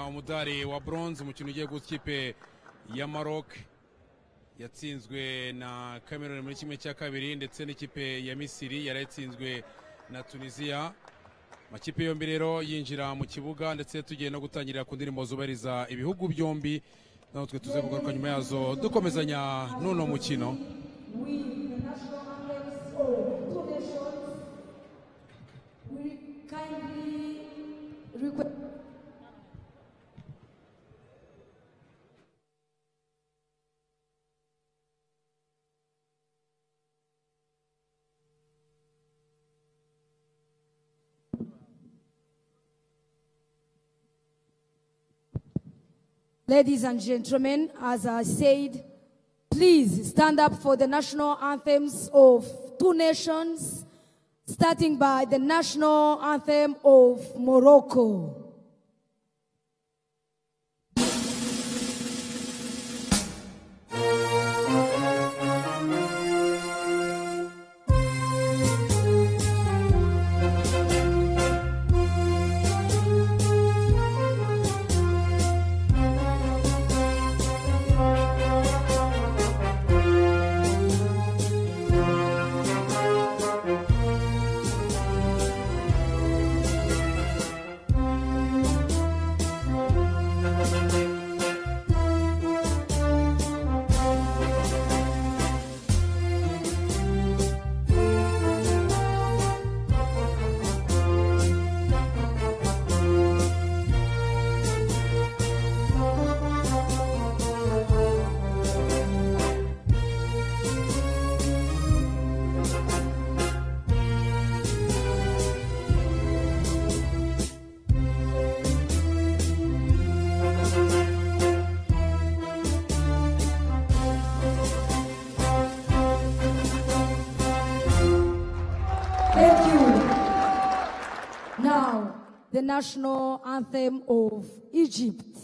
umudari wa bronze umukino ugiye guha ikipe ya Maroc yatsinzwe na Cameroon muri kimwe cya kabiri ndetse n'ikipe ya Misiri yari yatsinzwe na Tunisia amakipe yombi rero yinjira mu kibuga ndetse tugiye no gutangirira ku ndirimbo zubahiriza ibihugu byombi natwe tuze kugaruka nyuma yazo dukomezanya n'uno mukino Ladies and gentlemen, as I said, please stand up for the national anthems of two nations, starting by the national anthem of Morocco. Thank you. Now, the national anthem of Egypt.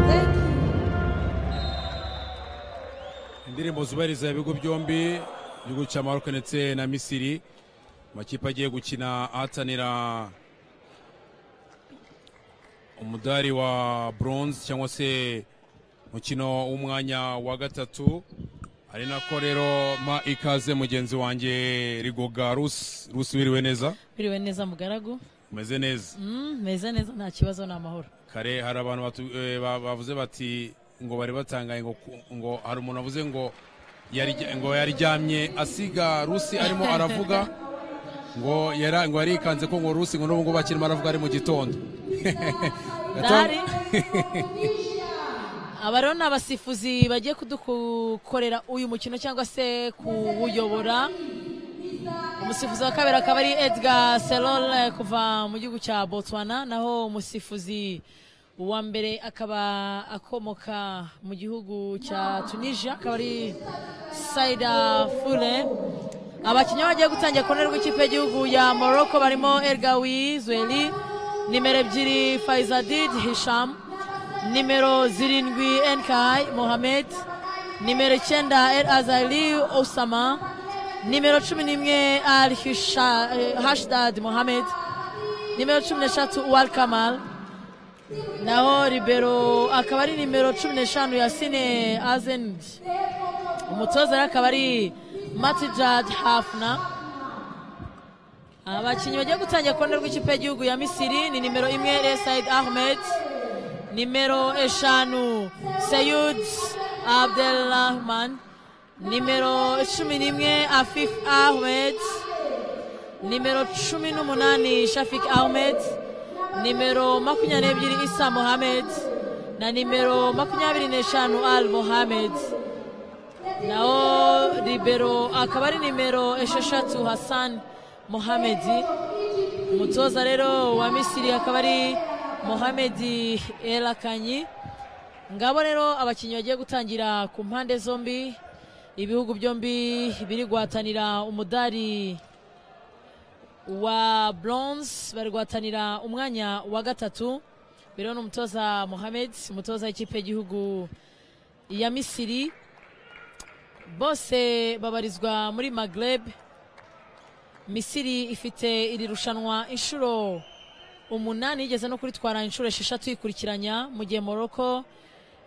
Thank you. indirimbo zubahiriza ibihugu byombi igihugu cya Maroc ndetse na Misiri amakipe agiye gukina ahatanira umudari wa bronze cyangwa se umukino w'umwanya wa gatatu ari nako rero ma ikaze mugenzi wanjye rigoga rusi rusi wiriwe neza biriwe neza mugaragu umeze neza Mm, meze neza nta kibazo ni amahoro kare hari abantu batu- eh, ba- bavuze bati ngo bari batangaye ngo ku- ngo hari umuntu wavuze ngo yarya- ngo yaryamye asiga rusi arimo aravuga ngo yara- ngo yarikanze ko ngo rusi ngo n'ubu ngubu akirimo aravuga ari mu gitondo ndahari aba rero ni abasifuzi bagiye kudukorera uyu mukino cyangwa se kuwuyobora umusifuzi wa kabiri akaba ari edgar serol eh, kuva mu gihugu cya botswana naho umusifuzi wa mbere akaba akomoka mu gihugu cya tunisia akaba ari saida fure abakinnyi bagiye gutangira ku ruhande rw'ikipe y'igihugu ya morocco barimo ergawi zweli nimero ebyiri faizadid hisham nimero zirindwi enkai mohamed nimero icyenda el azali osama nimero cumi n'imwe al Hisha- eh, hashdad mohamed nimero cumi n'eshatu uwal kamal naho ribero akaba ari nimero cumi n'eshanu yasine azend umutoza rero akaba ari matijad hafna abakinnyi bagiye gutangira kone rw'ikipe y'igihugu ya misiri ni nimero imwe resaid ahmed nimero eshanu seyud abdelrahman nimero cumi n'imwe afif ahmed nimero cumi n'umunani shafik ahmed nimero makumyabiri n'ebyiri isa mohamed na nimero makumyabiri n'eshanu al mohamed naho ribero akaba ari nimero esheshatu hassan mohamed umutoza rero wa misiri akaba ari mohamed erakanyi ngabo rero abakinnyi bagiye gutangira ku mpande zombi ibihugu byombi biri guhatanira umudari wa bronze bari guhatanira umwanya wa gatatu biriho n'umutoza mohamed umutoza w'ikipe y'igihugu ya misiri bose babarizwa muri magreb misiri ifite iri rushanwa inshuro umunani yigeze no kuritwara inshuro esheshatu yikurikiranya mu gihe moroko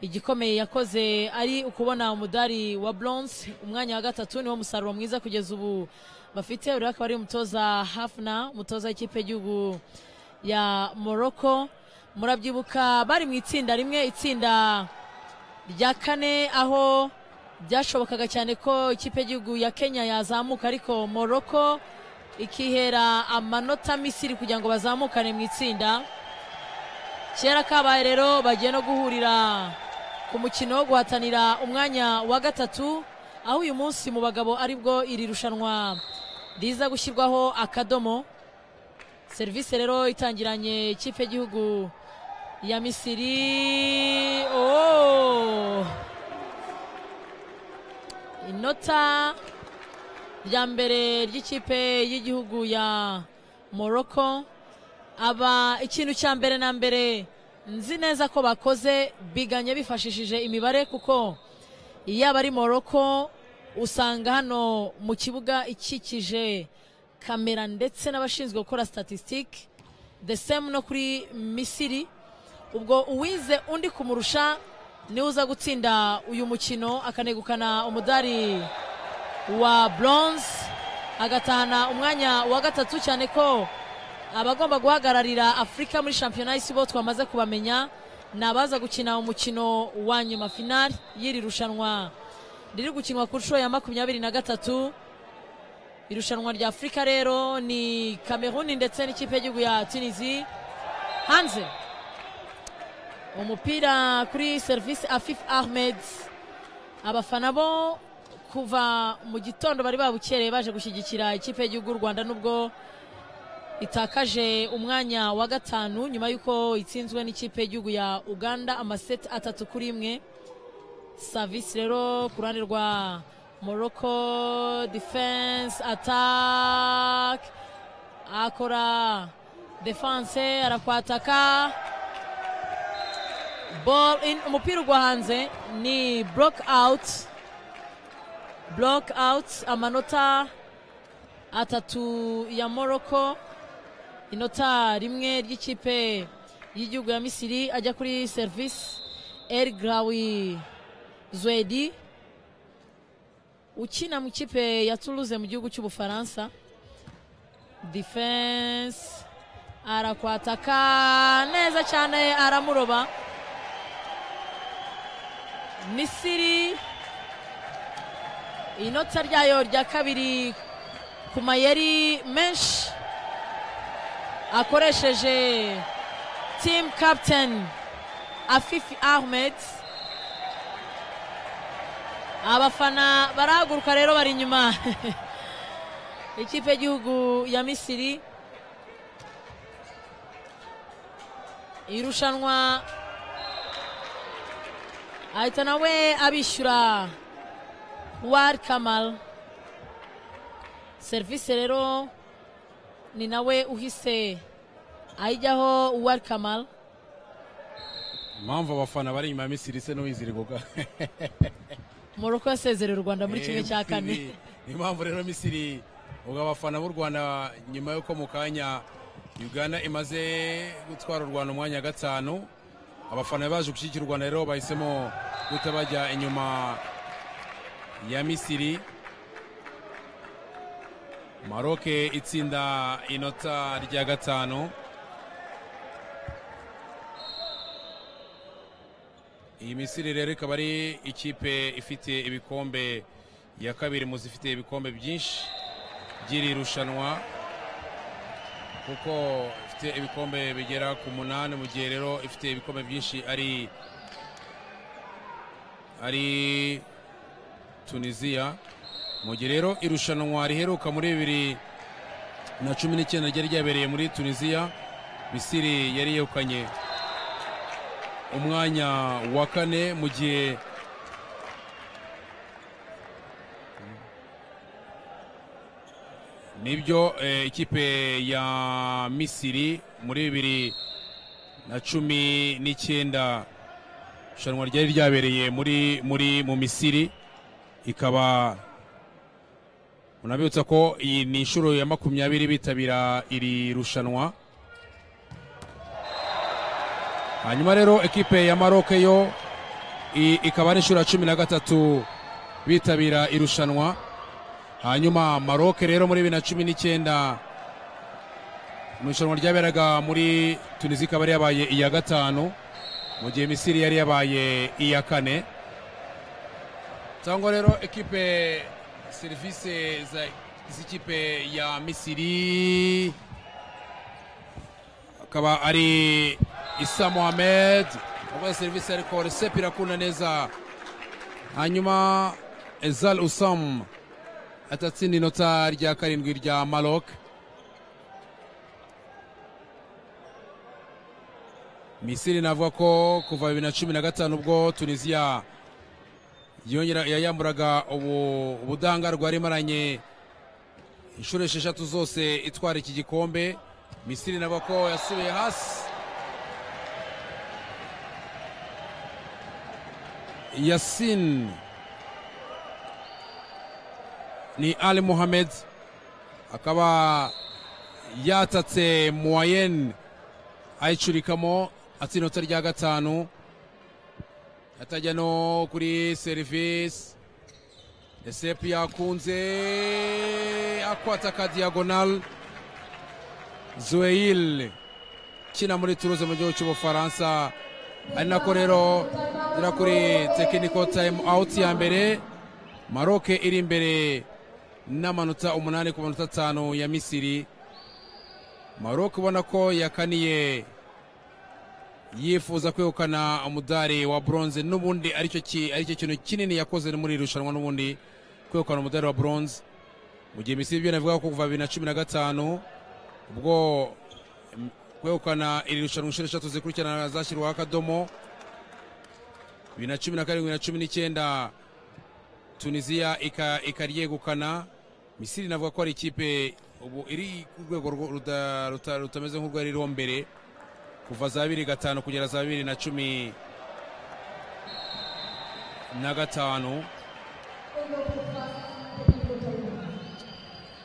igikomeye yakoze ari ukubona umudari wa bronze umwanya wa gatatu niwo musaruro mwiza kugeza ubu bafite uriya akaba ari umutoza hafna umutoza w'ikipe y'igihugu ya moroko murabyibuka bari mu itsinda rimwe itsinda rya kane aho byashobokaga cyane ko ikipe y'igihugu ya kenya yazamuka ariko moroko ikihera amanota misiri kugira ngo bazamukane mu itsinda kera kabaye rero bagiye no guhurira ku mukino wo guhatanira umwanya wa gatatu aho uyu munsi mu bagabo aribwo iri rushanwa riza gushyirwaho akadomo serivisi rero itangiranye ikipe y'igihugu ya misiri oh! inota rya mbere ry'ikipe y'igihugu ya morocco aba ikintu cya mbere na mbere nzi neza ko bakoze biganye bifashishije imibare kuko iyo aba ari morocco usanga hano mu kibuga ikikije kamera ndetse n'abashinzwe gukora statisitike the same no kuri misiri ubwo uwize undi kumurusha niwe uza gutsinda uyu mukino akanegukana umudari wa bronze agatahana umwanya wa gatatu cyane ko abagomba guhagararira afurika muri shampiyona y'isi bo twamaze kubamenya ni abaza gukina umukino wa nyuma finali y'iri rushanwa riri gukinwa ku nshuro ya makumyabiri na gatatu irushanwa rya afurika rero ni kameruni ndetse n'ikipe y'igihugu ya tunizi hanze umupira kuri serivisi afif ahmed abafana bo kuva mu gitondo bari babukereye baje gushyigikira ikipe y'igihugu y'u rwanda nubwo itakaje umwanya wa gatanu nyuma y'uko itsinzwe n'ikipe y'igihugu ya uganda amaseti atatu kuri imwe savisi rero ku ruhande rwa morocco defense attack akora defense arakwataka ball in umupira ugwa hanze ni block out block out amanota atatu ya morocco inota rimwe ry'ikipe y'igihugu ya misiri ajya kuri serivisi el grawi zwedi ukina mu ikipe ya toulouse mu gihugu cy'ubufaransa defense arakwataka neza cyane aramuroba misiri inota ryayo rya kabiri ku mayeri menshi akoresheje team captain afifi ahmed abafana barahaguruka rero bari inyuma ikipe y'igihugu ya misiri irushanwa ahita nawe abishyura wari kamal serivisi rero ni nawe uhise ayijyaho wari kamal impamvu abafana bari inyuma ya misiri se n'uwiziriguka moroko yasezerera u rwanda muri kimwe cya kane ni impamvu rero misiri ubwo abafana b'u rwanda nyuma y'uko mu kanya uganda imaze gutwara u rwanda umwanya wa gatanu abafana baje gushyigikira u rwanda rero bahisemo guta bajya inyuma ya misiri maroc itsinda inota rya gatanu iyi misiri rero ikaba ari ikipe ifite ibikombe ya kabiri mu zifite ibikombe byinshi by'iri rushanwa kuko ifite ibikombe bigera ku munani mu gihe rero ifite ibikombe byinshi ari ari tunisiya mu gihe rero irushanwa riheruka muri bibiri na cumi n'icyenda ryari ryabereye muri tunisiya misiri yari yegukanye umwanya wa kane mu gihe nibyo eh, ikipe ya misiri muri bibiri na cumi n'icyenda irushanwa ryari ryabereye muri muri mu misiri ikaba unabibutsa ko iyi ni inshuro ya makumyabiri bitabira iri rushanwa hanyuma rero ekipe ya maroc yo i- ikaba ari inshuro ya cumi na gatatu bitabira irushanwa hanyuma maroc rero muri bibiri na cumi n'icyenda mu irushanwa ryaberaga muri tunisi ikaba yari yabaye iya gatanu mu gihe misiri yari yabaye iya kane cyangwa rero ekipe serivisi za z'ikipe ya misiri akaba ari isa mohamed wabaye serivisi ariko resepi irakunda neza hanyuma ezal usam atatsinda inota rya karindwi rya marok misiri navuga ko kuva bibiri na cumi na gatanu ubwo tunisiya yongera yayamburaga ubu ubudahangarwa yari imaranye inshuro esheshatu zose itwara iki gikombe misiri navuga ko yasubiye hasi yasin ni ali muhamed akaba yatatse muwayen ayicurikamo atsinda inota rya gatanu atajya no kuri serivisi esepu yakunze akwata ka diyagonal zuweyil kina muri turuze mu gihugu cy'ubufaransa ari nako rero igera kuri tekiniko tayimu awuti ya mbere maroke iri imbere n'amanota umunani ku manota atanu ya misiri maroke ubona ko yakaniye yifuza kwegukana umudari wa bronze n'ubundi aricyo ki- aricyo kintu kinini yakoze muri iri rushanwa n'ubundi kwegukana umudari wa bronze mu gihe misiri byo navuga ko kuva bibiri na cumi na gatanu ubwo mm, kwegukana iri rushanwa inshuro eshatu zikurikirana zashyirwaho akadomo bibiri na cumi na karindwi na cumi n'icyenda tunisiya ika- ikaryegukana misiri navuga ko ari ikipe ubu iri ku rwego rwo- ruda- ruta- rutameze nk'urwari ruriho mbere kuva za bibiri gatanu kugera za bibiri na cumi na gatanu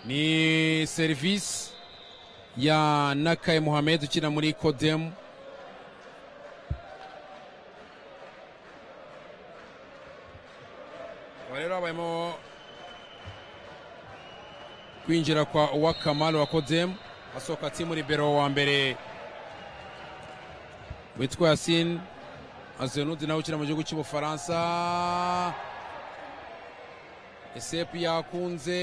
ni serivisi ya nakaye muhamed ukina muri kodemu Aba rero habayemo kwinjira kwa uwakamari wa kodemu asohoka timu libero wa mbere witwa yasin azenudu nawe ukina mu gihugu cy'ubufaransa esepu yakunze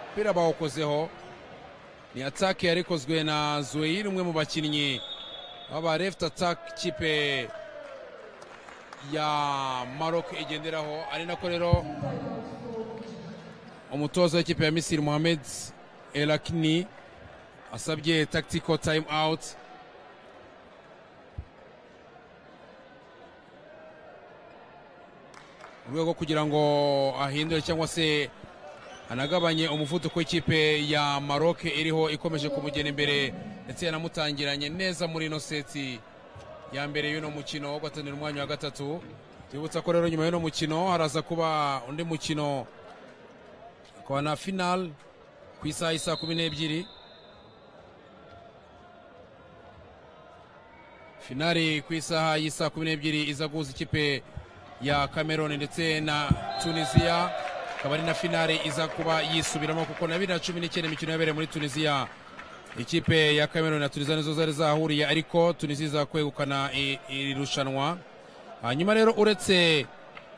umupira bawukozeho ni atake yari ikozwe na zuweyiri umwe mu bakinnyi baba left attack kipe ya maroc igenderaho ari nako rero umutoza w'ikipe ya misiri mohamed elakni asabye tactical time out mu rwego rwo kugira ngo ahindure cyangwa se anagabanye umuvuduko w'ikipe ya maroc iriho ikomeje kumugena imbere ndetse yanamutangiranye neza muri ino seti ya mbere y'uno mukino wo guhatanira umwanya wa gatatu twibutsa ko rero nyuma y'uno mukino haraza kuba undi mukino akaba na final ku isaha y'isaa kumi n'ebyiri finali ku isaha y'isaa kumi n'ebyiri iza guhuza ikipe ya cameroon ndetse na tunisia akaba ari na finale iza kuba yisubiramo kuko na bibiri na cumi n'icyenda imikino yabereye muri tunisia ikipe ya cameroon na tunisia nizo zari zahahuriye ariko tunisia iza kwegukana i- iri rushanwa hanyuma rero uretse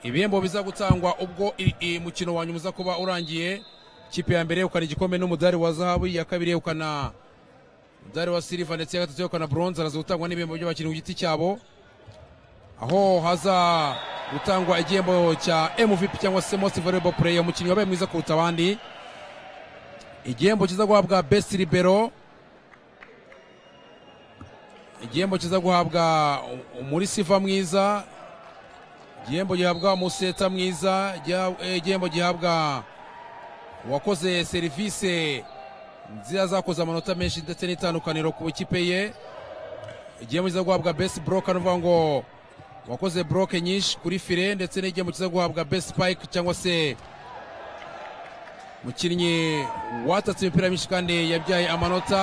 ibihembo biza gutangwa ubwo i- i- umukino wa nyuma uza kuba urangiye ikipe ya mbere yegukana igikombe n'umudari wa zahabu iya kabiri yegukana umudari wa silva ndetse iya gatatu yegukana bronze haraza gutangwa n'ibihembo by'abakinnyi ku giti cyabo aho haza gutangwa igihembo cya mvp cyangwa se most valuable player umukinnyi wabaye mwiza kuruta abandi igihembo kiza guhabwa best libero igihembo kiza guhabwa muri siva mwiza igihembo gihabwa umuseta mwiza giha- eh, igihembo gihabwa uwakoze serivisi nziza zakoze amanota menshi ndetse n'itandukaniro ku ikipe ye igihembo kiza guhabwa best broker ni ukuvuga ngo wakoze broke nyinshi kuri fire ndetse n'igihembo kiza guhabwa best spike cyangwa se mukinnyi watatse imipira myinshi kandi yabyaye amanota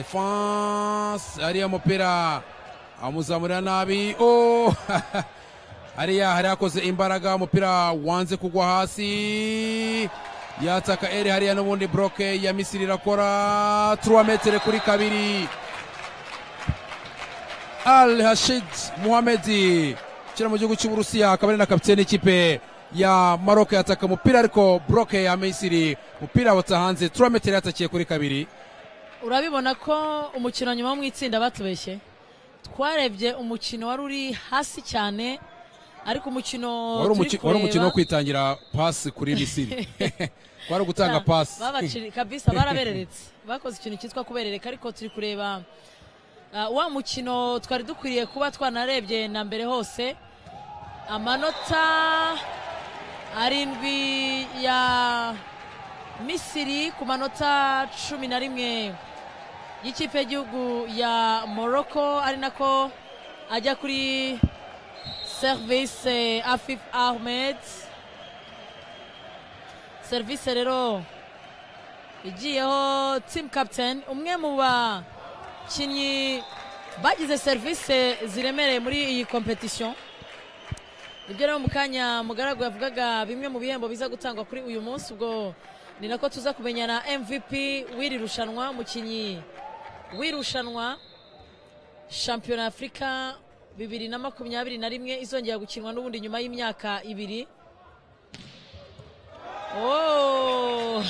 defense ariya mupira amuzamurira nabi oh! hariya hari yakoze imbaraga umupira wanze kugwa hasi yataka eri hariya n'ubundi broke ya misiri irakora 3 metere kuri kabiri al hashid muhamedi ukina mu gihugu cy'uburusiya akaba ari na kapitene ikipe ya maroke yataka umupira ariko broke ya misiri umupira wata hanze turametero yatakiye kuri kabiri urabibona ko umukino nyuma wo mu itsinda batubeshye twarebye umukino wari uri hasi cyane ariko umukino wari turi umuki- wari umukino wo kureba- kwitangira pasi kuri misiri wari ugutanga pasi babaciri kabisa barabereretse bakoze ikintu cyitwa kuberereka ariko turi kureba ah, wa mukino twari dukwiriye kuba twanarebye na mbere hose amanota arindwi ya misiri ku manota cumi na rimwe y'ikipe y'igihugu ya morocco ari nako ajya kuri service afif ahmed serivisi rero igiyeho team captain umwe mu bakinnyi bagize serivisi ziremereye muri iyi competition ibyo rero mu kanya mugaragu yavugaga bimwe mu bihembo biza gutangwa kuri uyu munsi ubwo ni nako tuza kumenya na mvp w'iri rushanwa umukinnyi w'irushanwa shampiyona ya afurika bibiri na makumyabiri na rimwe izongera gukinwa n'ubundi nyuma y'imyaka ibiri Oh!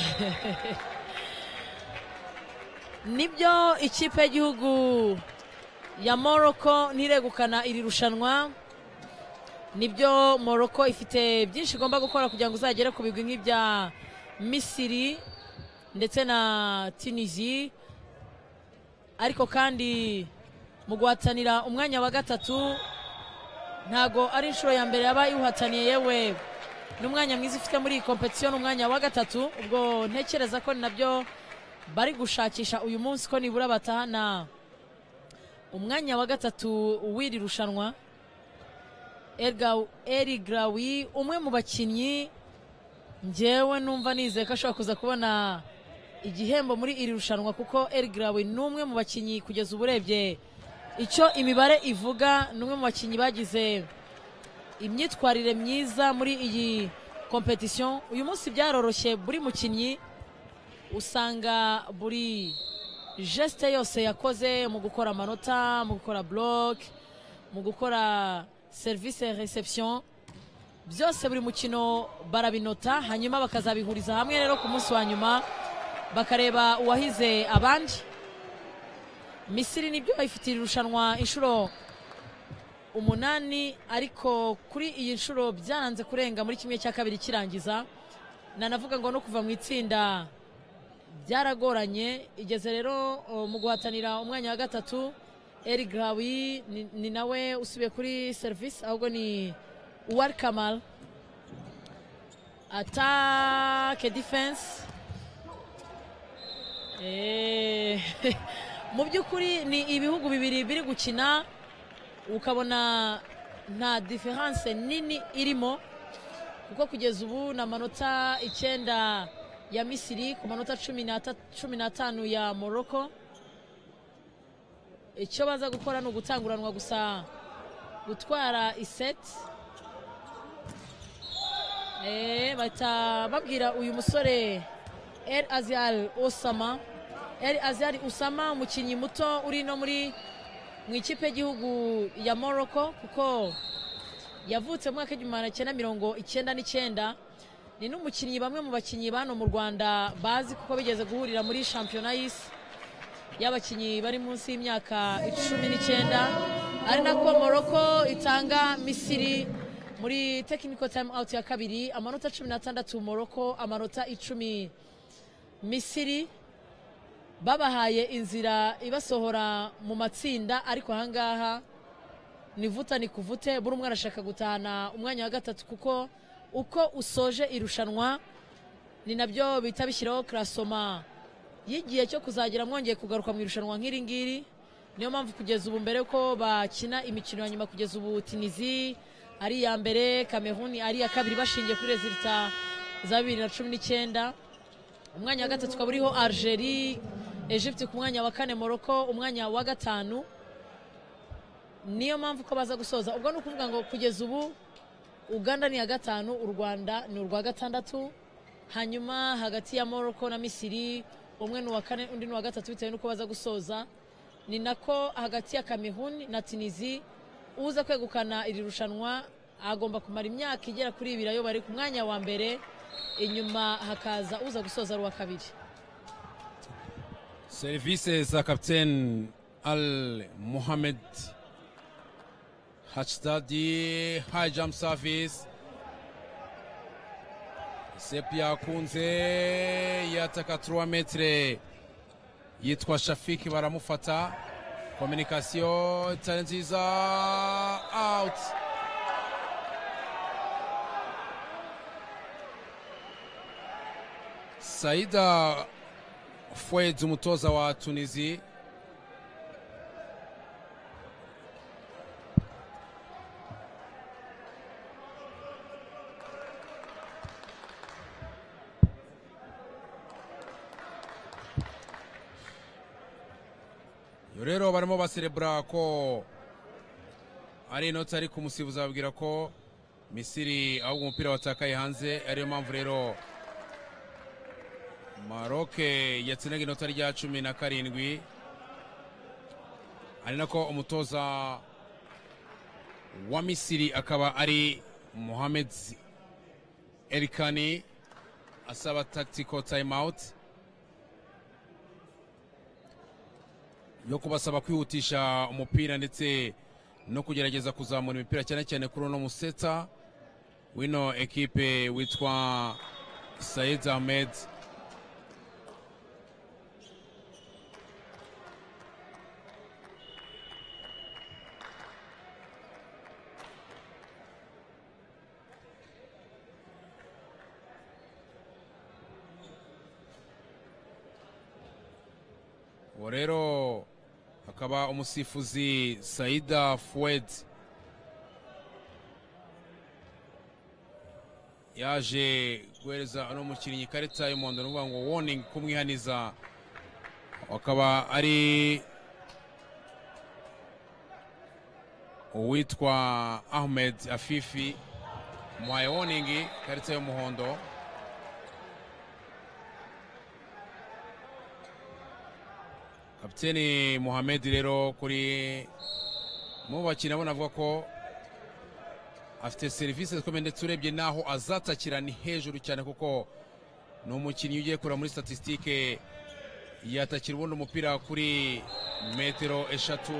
nibyo ikipe y'igihugu ya morocco ntiregukana iri rushanwa nibyo morocco ifite byinshi igomba gukora kugira ngo izagere ku bigwi nk'ibya misiri ndetse na tunisi ariko kandi mu guhatanira umwanya wa gatatu ntago ari inshuro ya mbere yaba iwuhataniye yewe n'umwanya mwiza ufite muri iyi kompetisiyo ni umwanya wa gatatu ubwo ntekereza ko ni nabyo bari gushakisha uyu munsi ko nibura batahana umwanya wa gatatu w'iri rushanwa Erga- eri garawi umwe mu bakinnyi ngewe numva nizeye ko ashobora kuza kubona igihembo muri iri rushanwa kuko eri garawi ni umwe mu bakinnyi kugeza ubu urebye icyo imibare ivuga ni umwe mu bakinnyi bagize imyitwarire myiza muri iyi competition uyu munsi byaroroshye buri mukinnyi usanga buri geste yose yakoze mu gukora amanota mu gukora block mu gukora service reception byose buri mukino barabinota hanyuma bakazabihuriza hamwe rero ku munsi wa nyuma bakareba uwahize abandi misiri nibyo bayifitiye irushanwa inshuro umunani ariko kuri iyi nshuro byaranze kurenga muri kimwe cya kabiri kirangiza nanavuga ngo no kuva mu itsinda byaragoranye igeze rero o, mu guhatanira umwanya wa gatatu eri garawi ni- ni nawe usubiye kuri serivisi ahubwo ni uwari kamal atake defense Eh, mu by'ukuri ni ibihugu bibiri biri gukina ukabona nta diferanse nini irimo kuko kugeza ubu ni amanota icyenda ya misiri ku manota cumi n'ata- cumi n'atanu ya morocco icyo baza gukora ni ugutanguranwa gusa gutwara iseti Eh, bahita babwira uyu musore el aziyari osama el aziyari usama umukinnyi muto uri no muri mu ikipe y'igihugu ya morocco kuko yavutse mu mwaka w'igihumbi magana cyenda mirongo icyenda n'icyenda ni n'umukinnyi bamwe mu bakinnyi bano mu rwanda bazi kuko bigeze guhurira muri shampiyona y'isi y'abakinnyi bari munsi y'imyaka icumi n'icyenda ari nako morocco itanga misiri muri tekiniko tayimu awuti ya kabiri amanota cumi n'atandatu morocco amanota icumi misiri babahaye inzira ibasohora mu matsinda ariko ahangaha ni vuta ni kuvute buri umwe arashaka gutahana umwanya wa gatatu kuko uko usoje irushanwa ni nabyo bihita bishyiraho karasoma y'igihe cyo kuzagera mwongeye kugaruka mu irushanwa nk'iri ngiri niyo mpamvu kugeza ubu mbere ko bakina imikino ya nyuma kugeza ubu tinizi ari iya mbere kameruni ari iya kabiri bashingiye kuri rezilita za bibiri na cumi n'icyenda umwanya wa gatatu ukaba uriho algerie egypte ku mwanya wa kane morocco umwanya wa gatanu niyo mpamvu ko baza gusoza ubwo ni ukuvuga ngo kugeza ubu uganda ni iya gatanu u rwanda ni urwa gatandatu hanyuma hagati ya morocco na misiri umwe ni uwa kane undi ni uwa gatatu bitewe n'uko baza gusoza ni nako hagati ya kameruni na tunizi uza kwegukana iri rushanwa agomba kumara imyaka igera kuri ibiri ayo bari ku mwanya wa mbere inyuma hakaza uza gusoza ari uwa kabiri serivisi za kapitene al muhammed hacitadi hayi jamu savisi sepu yakunze yataka turuwa metire yitwa shafiki baramufata kominikasiyo itari nziza awuti sayida fweds umutoza wa tunizi rero barimo baserebura ko ari inoti ariko umusifuzi ababwira ko misiri ahubwo umupira watakaye hanze ariyo mpamvu rero maroke yatsindaga inota rya cumi na karindwi ari nako umutoza wa misiri akaba ari muhammed erikani asaba tactical time out yo kubasaba kwihutisha umupira ndetse no kugerageza kuzamura imipira cyane cyane kuri uno museta wino ekipe witwa sayid ahmed uwo rero akaba umusifuzi saida fuwed yaje guhereza uno mukinnyi ikarita y'umuhondo ni ukuvuga ngo warning kumwihaniza akaba ari uwitwa ahmed afifi muhaye warning ikarita y'umuhondo kapiteni muhammed rero kuri mu bakina abona avuga ko afite serivisi zikomeye ndetse urebye n'aho azatakira ni hejuru cyane kuko ni umukinnyi ugiye kureba muri statisitike yatakira ubundi umupira kuri metero eshatu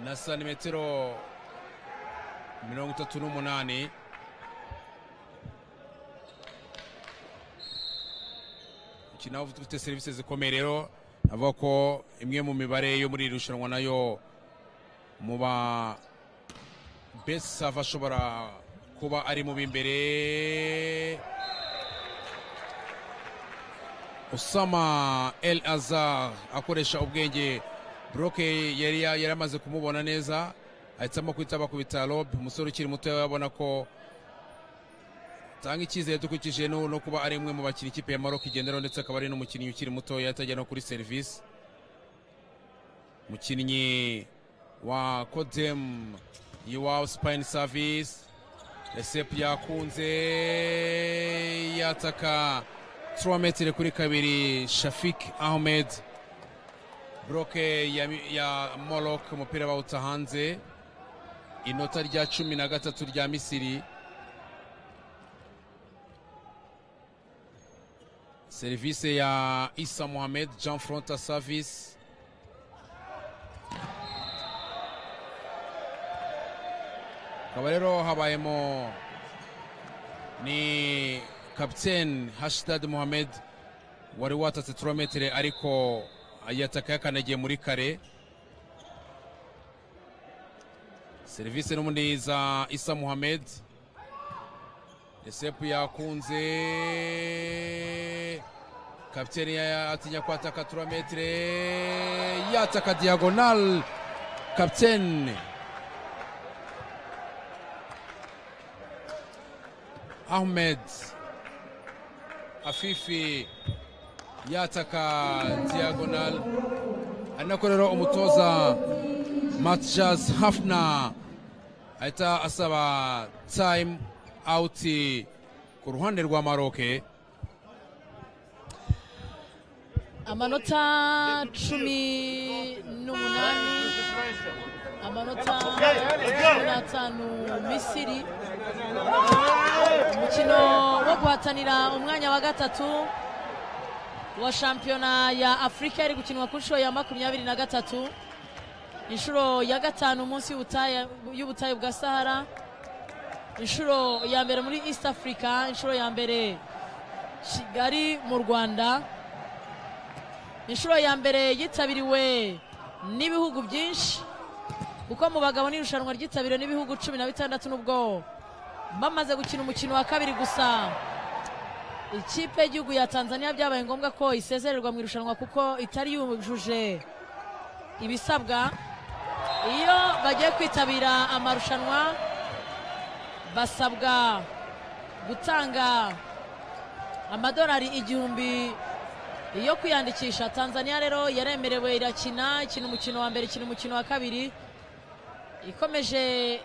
na santimetero mirongo itatu n'umunani umukino ufite serivisi zikomeye rero avuga ko imwe mu mibare yo muri iri rushanwa nayo mu ba besi sava ashobora kuba ari mu b'imbere usama el azar akoresha ubwenge buroke yari yari amaze kumubona neza ahitamo kuhita bakubita rob umusore ukiri muto abona ko tanga icyizere dukurikije no kuba ari umwe mu bakinnyi ikipe ya maroc igenderaho ndetse akaba ari n'umukinnyi ukiri mutoya atajya no kuri serivisi umukinnyi wa kodem yiwa spine service resepu yakunze yataka turometero kuri kabiri shafik ahmed buroke ya, ya morok umupira bawuta hanze inota rya cumi na gatatu rya misiri serivisi ya isa mohamed jean fronta service akaba rero habayemo ni kapitene hashitadi mohamed wari watatse turometero ariko ayataka yakanagiye muri kare serivisi n'ubundi za isa mohamed resepu yakunze kapitene atinya kwataka turometero yataka diyagonal kapitene ahmed afifi yataka diyagonal anakorera umutoza matjas hafna ahita asaba time out ku ruhande rwa maroke amanota cumi n'umunani amanota cumi n'atanu misiri umukino wo guhatanira umwanya wa gatatu wa shampiyona ya afurika yari gukinwa ku nshuro ya makumyabiri na gatatu inshuro ya gatanu munsi y'ubutayu- y'ubutayu bwa sahara inshuro ya mbere muri east africa inshuro ya mbere kigali mu rwanda inshuro ya mbere yitabiriwe n'ibihugu byinshi kuko mu bagabo n'irushanwa ryitabiriwe n'ibihugu cumi na bitandatu n'ubwo bamaze gukina umukino wa kabiri gusa ikipe y'igihugu ya tanzania byabaye ngombwa ko isezererwa mu irushanwa kuko itari yujuje ibisabwa iyo bagiye kwitabira amarushanwa basabwa gutanga amadolari igihumbi yo kwiyandikisha tanzania rero yaremerewe irakina ikina umukino wa mbere ikina umukino wa kabiri ikomeje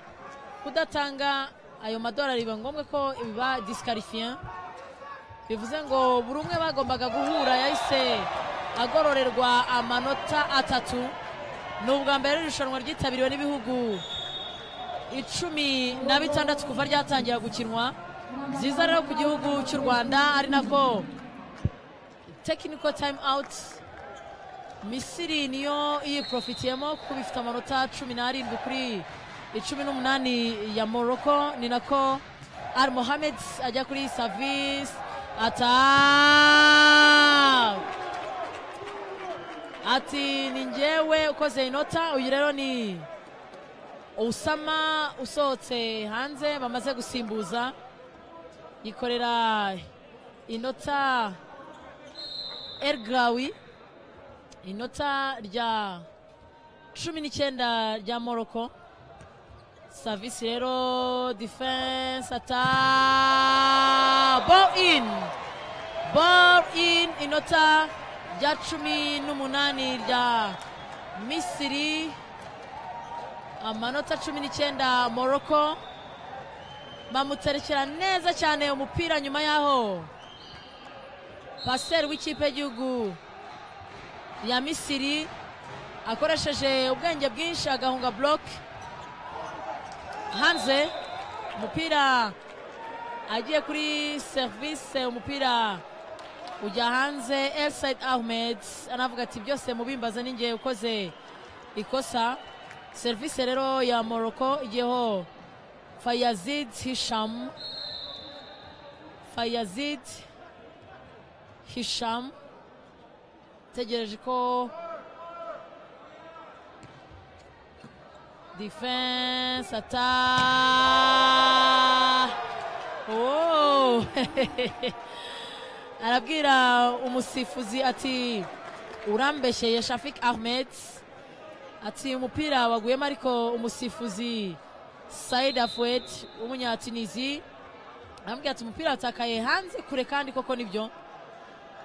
kudatanga ayo madolari biba ngombwa ko biba disikarifiye bivuze ngo buri umwe bagombaga guhura yahise agororerwa amanota atatu ni ubwa mbere irushanwa ryitabiriwe n'ibihugu icumi na bitandatu kuva ryatangira gukinwa byiza rero ku gihugu cy'u rwanda ari nako tekiniko tayimu awuti misiri niyo yiporofitiyemo kuko bifite amanota cumi n'arindwi kuri icumi n'umunani ya moroko ni nako al mohamed ajya kuri savisi ata ati ni njyewe ukoze inota uyu rero ni usama usohotse hanze bamaze gusimbuza yikorera inota ergrawi inota rya cumi n'icyenda rya moroko savisi rero defense ata ball in ball in inota rya cumi n'umunani rya misiri amanota cumi n'icyenda moroko bamuterekera neza cyane umupira nyuma y'aho paseri w'ikipe y'igihugu ya misiri akoresheje ubwenge bwinshi agahunga buroke hanze umupira agiye kuri serivisi umupira ujya hanze Elsaid Ahmed anavuga ati byose mubimbaza ninjye ukoze ikosa serivisi rero ya Morocco igiyeho Fayazid Hisham Fayazid Hisham tegereje ko defense ata oh arabwira umusifuzi ati urambeshyeye shafik ahmed ati umupira waguyemo ariko umusifuzi said afuet w'umunyatinizi arambwira ati umupira watakaye hanze kure kandi koko nibyo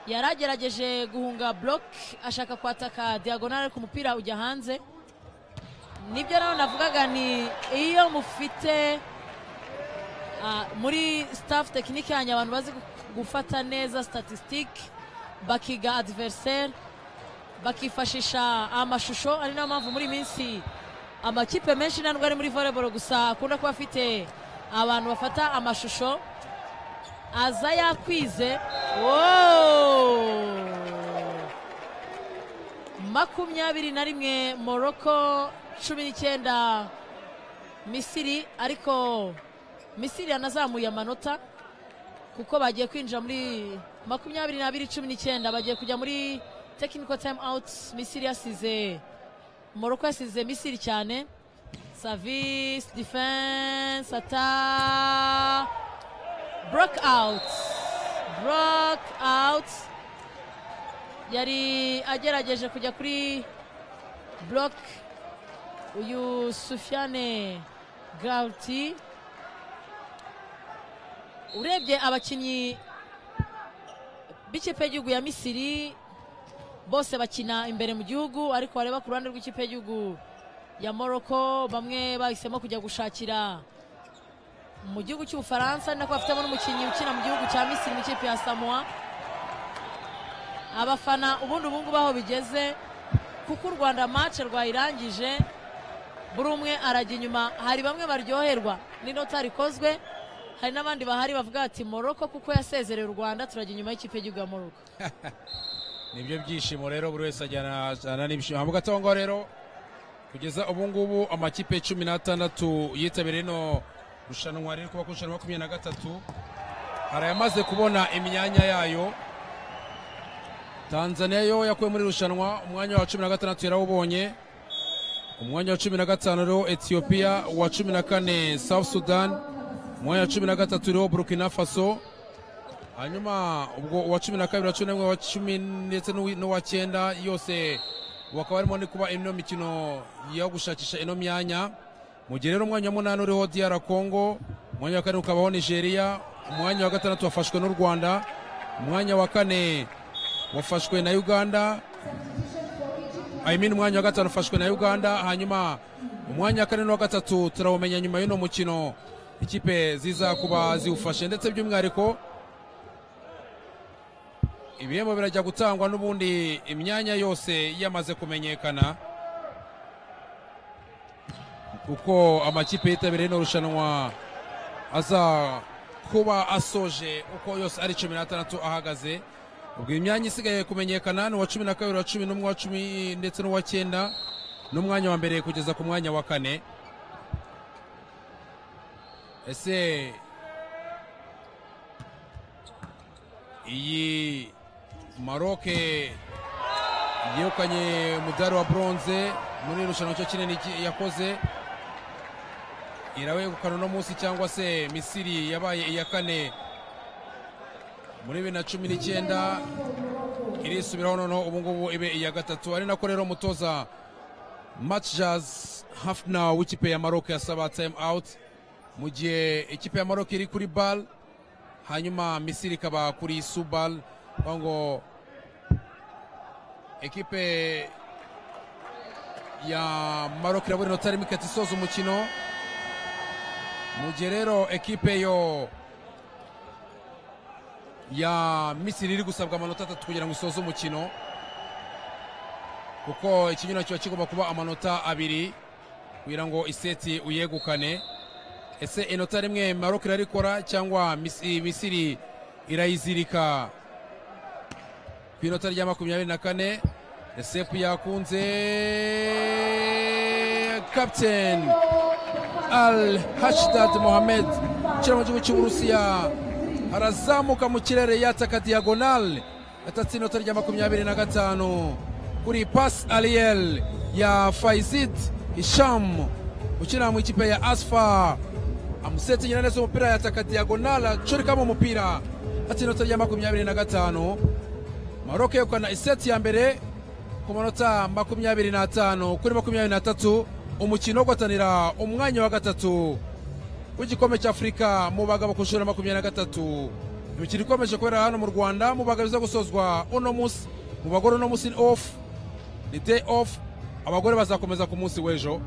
yari agerageje guhunga block ashaka kwataka diagonal ariko umupira ujya hanze nibyo nawe navugaga ni iyo mufite ah, muri staff tekinike yanyu abantu bazi gu- gufata neza statisitike bakiga adiveriseri bakifashisha amashusho ari nayo mpamvu muri iyi minsi amakipe menshi ntabwo ari muri volleyball gusa akunda kuba afite abantu bafata amashusho aza yakwize Wow! makumyabiri na rimwe moroko cumi n'icyenda misiri ariko misiri yanazamuye amanota kuko bagiye kwinjira muri makumyabiri n'abiri cumi n'icyenda bagiye kujya muri tekiniko tayimu awuti misiri yasize moroko yasize misiri cyane savisi defense ata broke out broke out yari agerageje kujya kuri block uyu Sufiane Gauti urebye abakinnyi b'ikipe y'igihugu ya Misiri bose bakina imbere mu gihugu ariko wareba ku ruhande rw'ikipe y'igihugu ya Morocco bamwe bahisemo kujya gushakira mu gihugu cy'Ubufaransa nako bafitemo n'umukinnyi ukina mu gihugu cya Misiri mu ikipe ya Samoa abafana ubundi ubu ngubu aho bigeze kuko u rwanda mace rwayirangije buri umwe arajya inyuma hari bamwe baryoherwa n'inota rikozwe hari n'abandi bahari bavuga ati moroko kuko yasezerewe u rwanda turajya inyuma y'ikipe y'igihugu ya moroko nibyo byishimo rero buri wese ajyana ajyana n'ibyishimo mu gatongo rero kugeza ubu ngubu amakipe cumi n'atandatu yitabiriye rino rushanwa riri kuba ku ijana na makumyabiri na gatatu hari ayamaze kubona imyanya yayo tanzaniya yo yakuwe muri rushanwa umwanya wa cumi na gatandatu yarawubonye umwanya wa cumi na gatanu rero etiyopiya uwa cumi na kane south sudan umwanya wa cumi na gatatu rero burkina faso hanyuma ubwo uwa cumi na kabiri uwa cumi n'umwe uwa cumi ndetse n'uwi- n'uwa cyenda yose bakaba barimo ni kuba ino mikino yo gushakisha ino myanya mu gihe rero umwanya wa munani uriho diyara kongo umwanya wa kane ukabaho nigeria umwanya wa gatandatu wafashwe n'u rwanda umwanya wa kane wafashwe na uganda I mean, umwanya wa gatanu ufashwe na uganda hanyuma umwanya wa kane n'uwa gatatu turawumenya nyuma y'uno mukino ikipe ziza kuba ziwufashe ndetse by'umwihariko ibihembo birajya gutangwa n'ubundi imyanya yose yamaze kumenyekana kuko amakipe yitabiriye ino rushanwa aza kuba asoje uko yose ari cumi n'atandatu ahagaze ubwo imyanya isigaye kumenyekana ni uwa cumi na kabiri uwa cumi n'umwe uwa cumi ndetse n'uwa cyenda n'umwanya wa mbere kugeza ku mwanya wa kane ese iyi maroke yegukanye umudari wa bronze muri irushanwa cyo kinini ki- yakoze irawegukana uno munsi cyangwa se misiri yabaye iya kane muri bibiri na cumi n'icyenda irisubiraho noneho ubu ngubu ibe iya gatatu ari nako rero umutoza matchjaz hafna w'ikipe ya maroke yasaba time out mu gihe ikipe ya maroke iri kuri bal hanyuma misiri ikaba kuri subal aho ngo ekipe ya maroc irabura inota rimwe ikahita isoza umukino mu gihe rero ekipe yo ya misiri iri gusabwa amanota atatu kugira ngo isoze umukino kuko ikinyurano kiba kigomba kuba amanota abiri kugira ngo iseti uyegukane ese inota rimwe maroc irarikora cyangwa Misi- misiri irayizirika ku inota rya makumyabiri na kane resepu yakunze kapiteni al hashdad mohamed ukina mu gihugu cy'uburusiya arazamuka mu kirere yataka diyagonal yatatse inota rya makumyabiri na gatanu kuri pas ariyel ya faizid hisham ukina mu ikipe ya asfa amusetse nyina neza umupira yataka diyagonal acurikamo umupira yatatse inota rya makumyabiri na gatanu Maroc yegukana iseti ya mbere ku manota makumyabiri n'atanu kuri makumyabiri n'atatu umukino wo guhatanira umwanya wa gatatu w'igikombe cy'afurika mu bagabo ku nshuro ya makumyabiri na gatatu imikino ikomeje kubera hano mu rwanda mu bagabo iza gusozwa uno munsi mu bagore uno munsi ni ofu ni deyi ofu abagore bazakomeza ku munsi w'ejo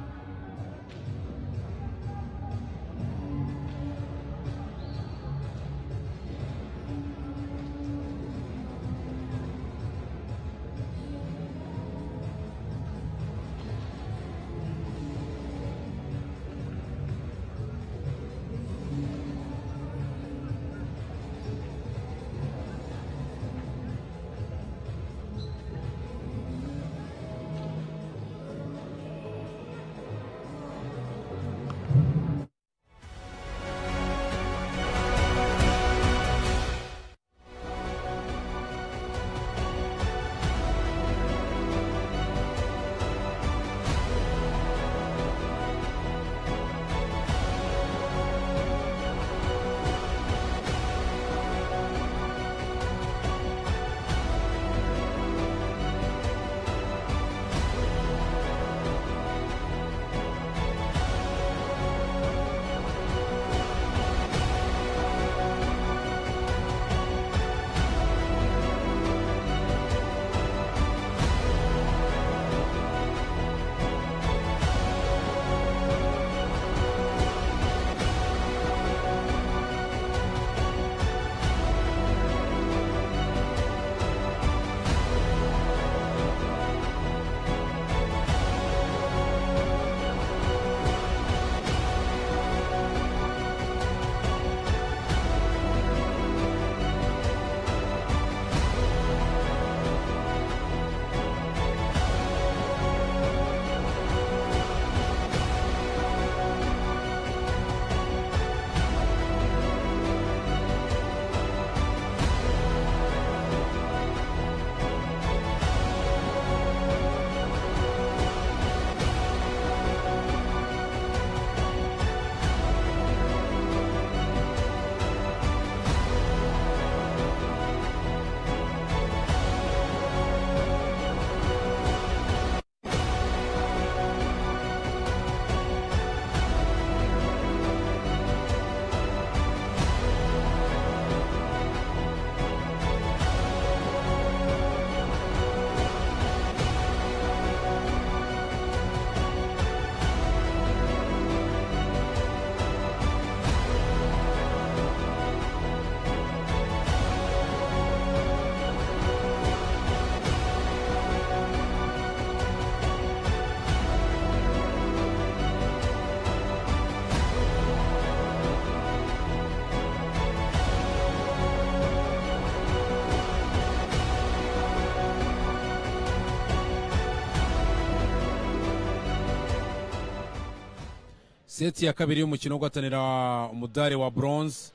seti ya kabiri y'umukino wo guhatanira umudari wa bronze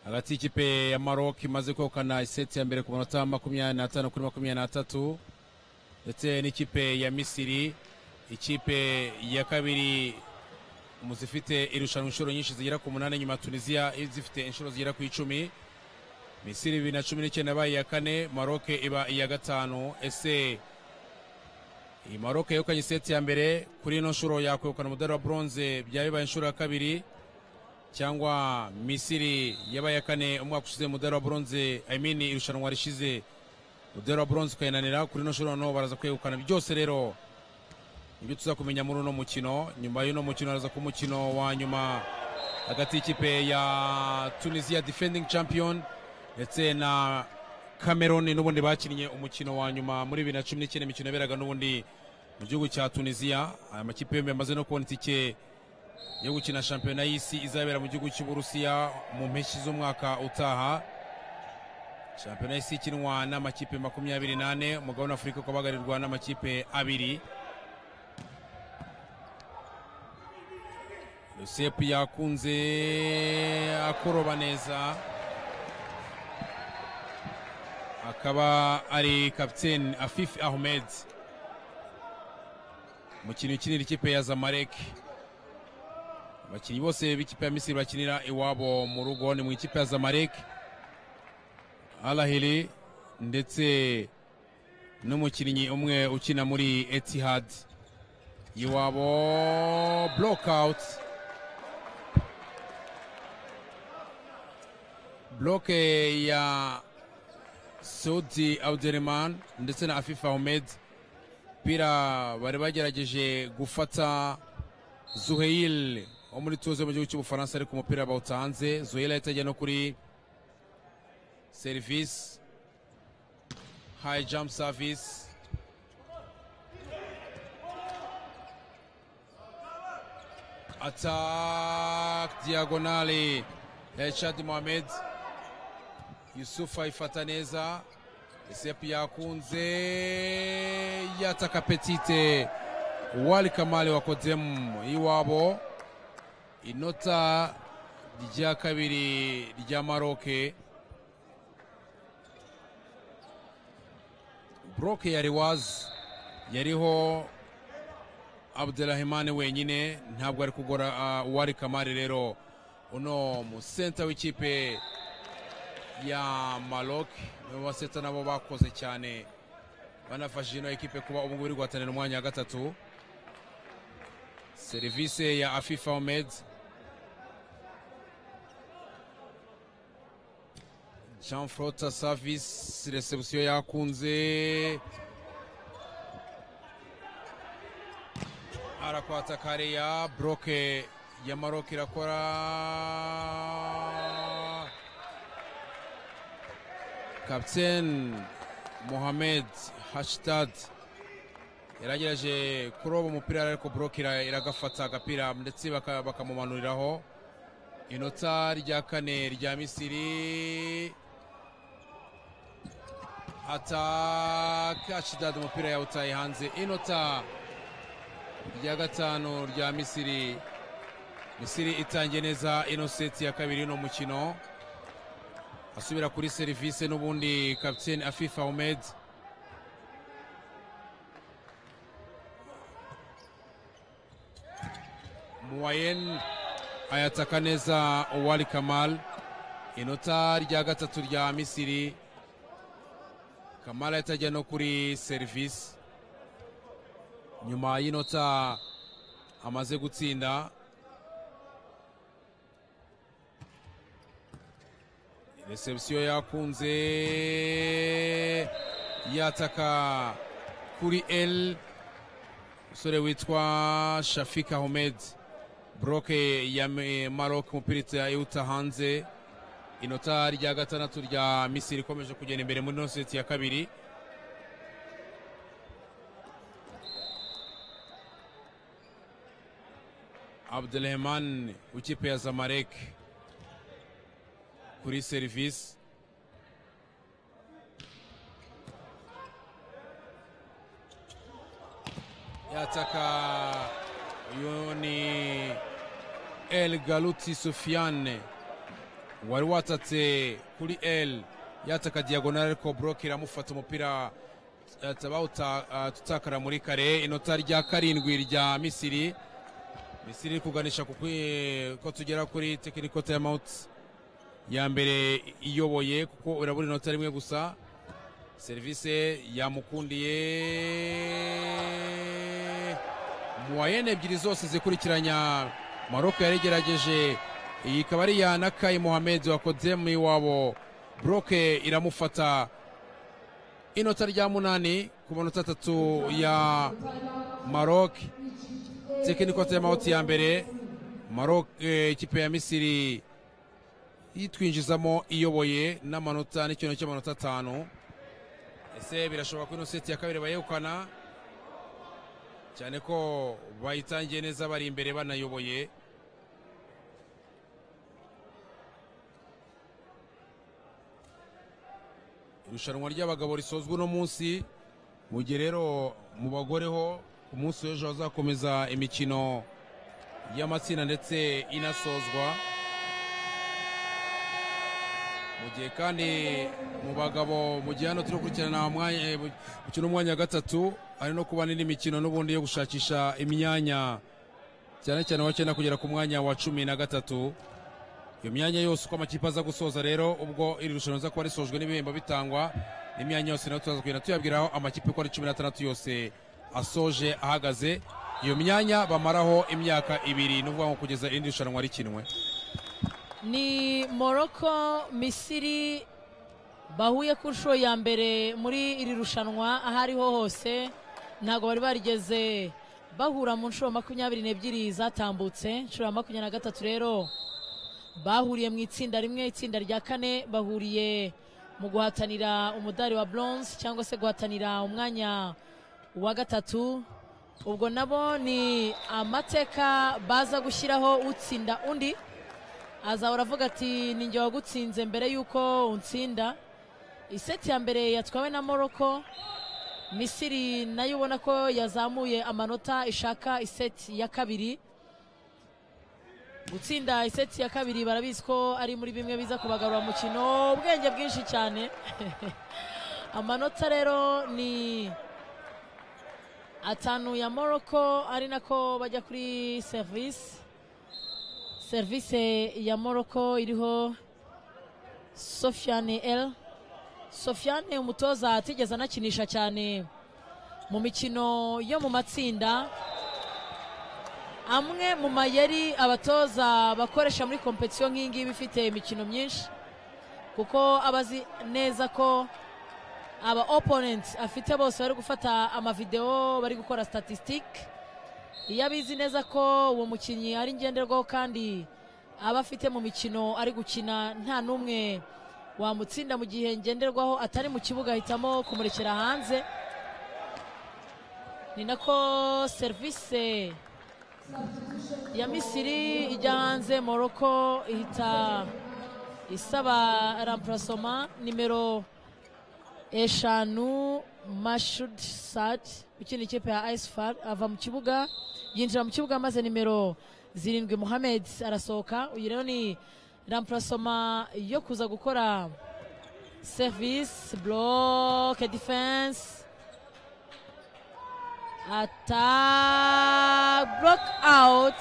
hagati y'ikipe ya maroc imaze kwegukana iseti ya mbere ku manota makumyabiri n'atanu kuri makumyabiri n'atatu ndetse n'ikipe ya misiri ikipe ya kabiri mu zifite irushanwa inshuro nyinshi zigera ku munani nyuma ya tunisiya zifite inshuro zigera ku icumi misiri bibiri na cumi n'icyenda yabaye iya kane maroc iba iya gatanu ese iyi maroc yegukanye seti ya mbere kuri ino nshuro yakwegukana umudari wa bronze byaba bibaye inshuro ya kabiri cyangwa misiri yabaye iya kane umwaka ushize umudari wa bronze i mean irushanwa rishize umudari wa bronze ukayinanira kuri ino nshuro noneho baraza kwegukana byose rero ibyo tuza kumenya muri uno mukino nyuma y'uno mukino haraza ku mukino wa nyuma hagati y'ikipe ya tunisiya defending champion ndetse na cameroon n'ubundi bakinnye umukino wa nyuma muri bibiri na cumi n'icyenda imikino yaberaga n'ubundi mu gihugu cya tunisiya aya makipe yombi yamaze no kubona itike yo gukina shampiyona y'isi izabera mu gihugu cy'uburusiya mu mpeshyi z'umwaka utaha shampiyona y'isi ikinwa n'amakipe makumyabiri n'ane umugabane wa afurika ukaba uhagarirwa n'amakipe abiri yosefu yakunze akoroba neza akaba ari kapiteni afifi ahmed umukinnyi ukinira ikipe ya zamalek abakinnyi bose b'ikipe ya misiri bakinira iwabo mu rugo ni mu ikipe ya zamalek alahiri ndetse n'umukinnyi umwe ukina muri etihad iwabo blokawuti bloke ya Saudi Abdurrahman ndetse na Afif Ahmed pira bari bagerageje gufata Zuhail wo muri tuze mu gihugu cy'ubufaransa ariko umupira bawutanze Zuhail ahita ajya no kuri service high jump service attack diagonale ya Chad Mohamed yusufu ayifata neza esepu yakunze yataka petite wali kamali wa kodemu iwabo inota rya kabiri rya maroke broke ya rewazi yariho abdurahimane wenyine ntabwo ari kugora uh, wali kamali rero uno musenta w'ikipe ya Maroc nibo baseta nabo bakoze cyane banafashije ino ekipe kuba ubu ngubu iri guhatanira umwanya wa gatatu serivisi ya afifa omed jean frota service reception yakunze arakwata kare ya broke ya Maroc irakora kapiteni muhammed hashitad yaragerageje kuroba umupira ariko buroke iragafata agapira ndetse bakamumanuriraho inota rya kane rya misiri ataka hashitad umupira yawutaye hanze inota rya gatanu rya misiri misiri itangiye neza ino seti ya kabiri y'uno mukino asubira kuri serivisi n'ubundi kapiteni afifa ahmed muwayen ayataka neza uwari kamal inota rya gatatu rya misiri kamal ahita ajya no kuri serivisi nyuma y'inota amaze gutsinda reception yakunze yataka kuri el umusore witwa shafik ahmed broke ya maroc umupira iwuta hanze inota rya gatandatu rya misiri ikomeje kugenda imbere muri ino seti ya kabiri abdurahman w'ikipe ya zamalek kuri serivisi yataka uyu ni el galuti sufiane wari watatse kuri el yataka diyagonari ariko buroke iramufata umupira eh, tabawuta eh, tutakara muri kare inota rya karindwi rya misiri misiri iri kuganisha ku kwi- ko tugera kuri tekiniko tayamawuti ya mbere iyoboye kuko urabura inota rimwe gusa serivisi yamukundiye muwayene ebyiri zose zikurikiranya maroko yarigerageje iyi ikaba ari iya nakayi mohamed wa kodemi wabo buroke iramufata inota rya munani ku manota atatu ya maroc tekiniko y'amahoti ya mbere maroc eh, ikipe ya misiri yitwinjizamo iyoboye n'amanota n'ikintu cy'amanota atanu ese birashoboka ko ino seti ya kabiri bayegukana cyane ko bayitangiye neza bari imbere banayoboye irushanwa ry'abagabo risozwa uno munsi mu gihe rero mu bagore ho ku munsi w'ejo hazakomeza imikino y'amatsinda ndetse inasozwa mu gihe kandi mu bagabo mu gihe hano turi gukurikirana umwanya- eh, mu- mukino w'umwanya wa gatatu hari no kuba n'indi mikino n'ubundi yo gushakisha imyanya cyane cyane wa cyenda kugera ku mwanya wa cumi na gatatu iyo myanya yose uko amakipe aza gusoza rero ubwo iri rushanwa riza kuba risojwe n'ibihembo bitangwa n'imyanya yose nayo tuzaza kugenda tuyabwira aho amakipe uko ari cumi n'atandatu yose asoje ahagaze iyo myanya bamaraho imyaka ibiri ni ukuvuga ngo kugeza irindi rushanwa rikinwe ni morocco misiri bahuye ku nshuro ya mbere muri iri rushanwa aho ariho hose ntabwo bari barigeze bahura mu nshuro makumyabiri n'ebyiri zatambutse inshuro ya makumyabiri na gatatu rero bahuriye mu itsinda rimwe itsinda rya kane bahuriye mu guhatanira umudari wa bronze cyangwa se guhatanira umwanya wa gatatu ubwo nabo ni amateka baza gushyiraho utsinda undi azahora avuga ati ninjye wagutsinze mbere y'uko unsinda iseti ya mbere yatwawe na moroko misiri nayo ubona ko yazamuye amanota ishaka iseti ya kabiri gutsinda iseti ya kabiri barabizi ko ari muri bimwe biza kubagarura umukino ubwenge bwinshi cyane amanota rero ni atanu ya moroko ari nako bajya kuri serivisi serivisi ya moroko iriho sofiane el sofiane umutoza atigeze anakinisha cyane mu mikino yo mu matsinda amwe mu mayeri abatoza bakoresha muri kompetisiyo nk'iyi ngiyi ifite imikino myinshi kuko aba azi neza ko aba oponenti afite bose bari gufata amavidewo bari gukora statisitike iyo abizi neza ko uwo mukinnyi ari ngenderwaho kandi aba afite mu mikino ari gukina nta n'umwe wamutsinda mu gihe ngenderwaho atari mu kibuga ahitamo kumurekera hanze ni nako serivisi ya misiri ijya hanze moroko ihita isaba rampurasoma nimero eshanu mashud sadi ukina ikipe ya isfar ava mu kibuga yinjira mu kibuga maze nimero zirindwi muhamed arasohoka uyu rero ni rampurasoma yo kuza gukora serivisi buroke defense attack block out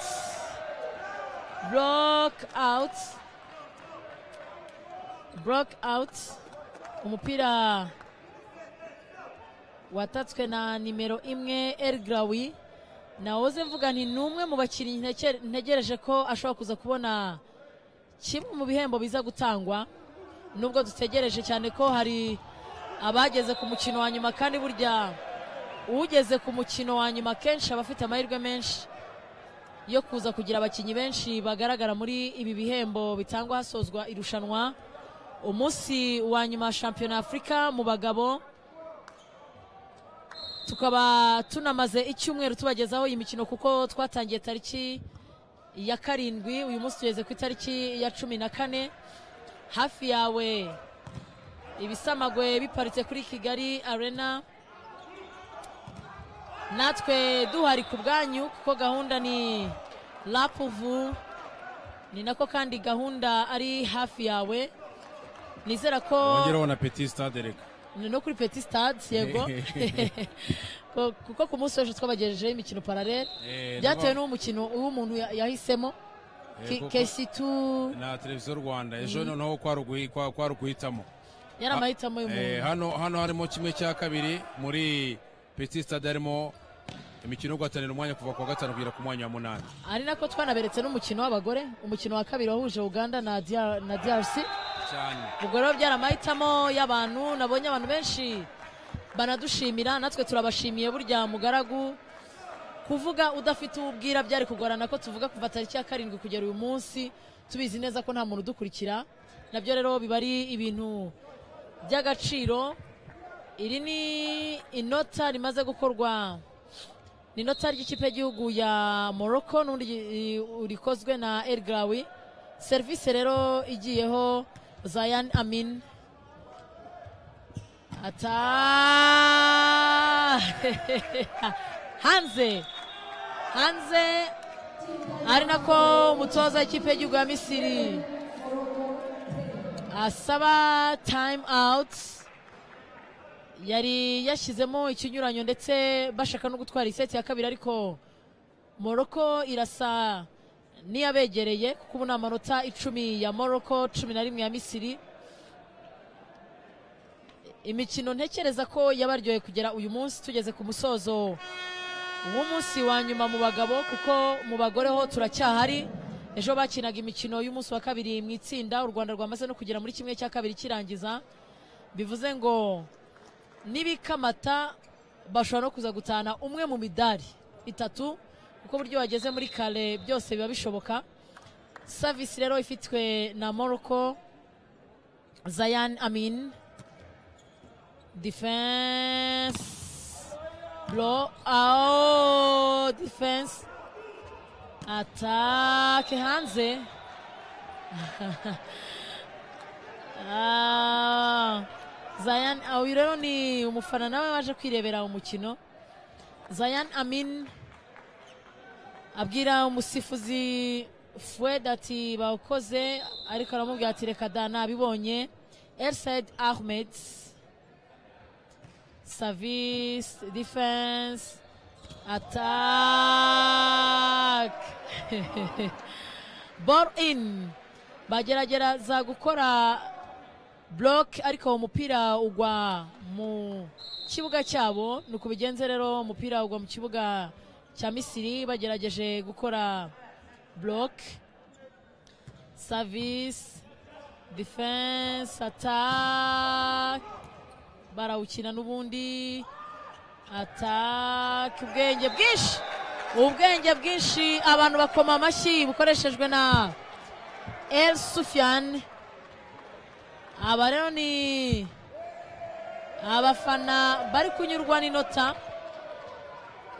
block out block out umupira watatswe na nimero imwe elgrawi nawoze mvuga nti ni umwe mu bakinnyi nteke- ntegereje ko ashobora kuza kubona kimwe mu bihembo biza gutangwa nubwo dutegereje cyane ko hari abageze ku mukino wa nyuma kandi burya ugeze ku mukino wa nyuma kenshi aba afite amahirwe menshi yo kuza kugira abakinnyi benshi bagaragara muri ibi bihembo bitangwa hasozwa irushanwa umunsi wa nyuma wa shampiyona afurika mu bagabo tukaba tunamaze icyumweru tubagezaho iyi mikino kuko twatangiye tariki ya karindwi uyu munsi tugeze ku itariki ya cumi na kane hafi yawe ibisamagwe biparitse kuri kigali arena natwe duhari ku bwanyu kuko gahunda ni rapuvu ni nako kandi gahunda ari hafi yawe nizera ko wongeraho na petit stade reka ni no kuri petit stade yego Ko- kuko ku munsi w'ejo twabagejejeho imikino paralele Eh, nabo- byatewe n'umukino uw'umuntu ya- yahisemo Eh, kuko- kesitu na televiziyo rwanda ejo noneho kwari uguhi- kwa- kwari ukuhitamo yari amahitamo Eh, y'umuntu hano hano harimo kimwe cya kabiri muri petit stade harimo imikino yo guhatanira umwanya kuva ku wa gatanu kugera ku mwanya wa munani ari nako twanaberetse n'umukino w'abagore umukino wa kabiri wahuje uganda na DR na drc cyane ubwo rero byari amahitamo y'abantu nabonye abantu benshi banadushimira natwe turabashimiye burya mugaragu kuvuga udafite uwo ubwira byari kugorana ko tuvuga kuva tariki ya karindwi kugera uyu munsi tubizi neza ko nta muntu udukurikira nabyo rero biba ari ibintu by'agaciro iri ni inota rimaze gukorwa ni inota ry'ikipe y'igihugu ya morocco n'undi i- rikozwe na elgrawi serivisi rero igiyeho zayan amin ata hanze hanze ari nako umutoza w'ikipe y'igihugu ya misiri asaba time out yari yashyizemo ikinyuranyo ndetse bashaka no gutwara iseti ya kabiri ariko moroko irasa n'iyabegereye kuko ubu ni amanota icumi ya moroko cumi na rimwe ya misiri imikino ntekereza ko yabaryoye kugera uyu munsi tugeze ku musozo w'umunsi wa nyuma mu bagabo kuko mu bagore ho turacyahari ejo bakinaga imikino y'umunsi wa kabiri mu itsinda u rwanda rwamaze no kugera muri kimwe cya kabiri kirangiza bivuze ngo n'ibikamata bashobora no kuza gutahana umwe mu midari itatu kuko buryo bageze muri kare byose biba bishoboka savisi rero ifitwe na moroko zayan amin defense blow out defense atake hanze Ah, Zayan ah, uyu rero ni umufana nawe waje kwirebera umukino Zayan Amin abwira umusifuzi Fred ati bawukoze ariko aramubwira ati reka da nabibonye Elsaid Ahmed service defense attack ball in bageragereza gukora block ariko umupira ugwa mu kibuga cyabo ni uko bigenze rero umupira ugwa mu kibuga cya misiri bagerageje gukora block service defense attack barawukina n'ubundi ataka ubwenge bwinshi ubwenge bwinshi abantu bakoma amashyi bukoreshejwe na el sufian aba rero ni abafana bari kunyurwa n'inota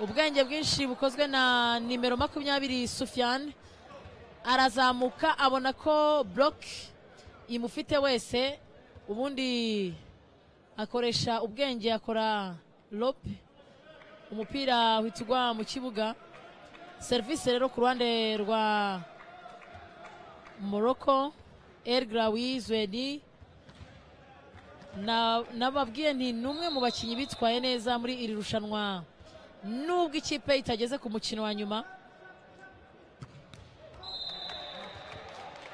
ubwenge bwinshi bukozwe na nimero makumyabiri sufian arazamuka abona ko buroke imufite wese ubundi akoresha ubwenge akora lope umupira uhita ugwa mu kibuga serivisi rero ku ruhande rwa moroko elgra wizweni Na- nababwiye nti ni umwe mu bakinnyi bitwaye neza muri iri rushanwa nubwo ikipe itageze ku mukino wa nyuma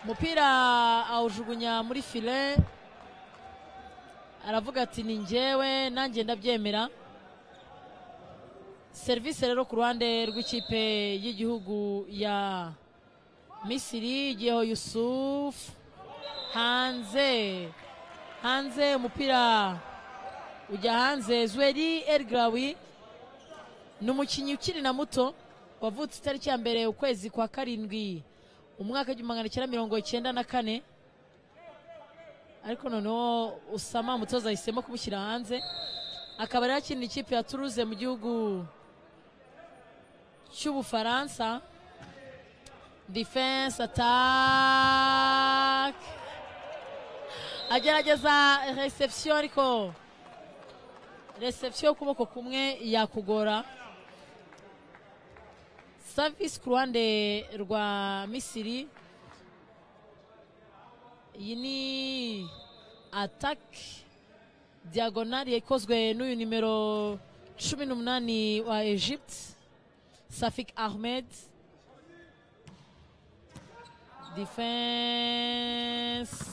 umupira awujugunya muri file aravuga ati ni njyewe nanjye ndabyemera serivisi rero ku ruhande rw'ikipe y'igihugu ya misiri igiyeho yusufu hanze hanze umupira ujya hanze zweri elgrawi ni umukinnyi ukiri na muto wavutse itariki ya mbere ukwezi kwa karindwi umwaka w'igihumbi magana cyenda mirongo icyenda na kane ariko noneho usama umutoza ahisemo kumushyira hanze akaba rero akinira ikipe ya turuze mu gihugu cy'ubufaransa defense attack agerageza reception ariko reception y'ukuboko kumwe yakugora service ku ruhande rwa misiri iyi ni ataki diyagonari yakozwe n'uyu nimero cumi n'umunani wa egypte safik ahmed defense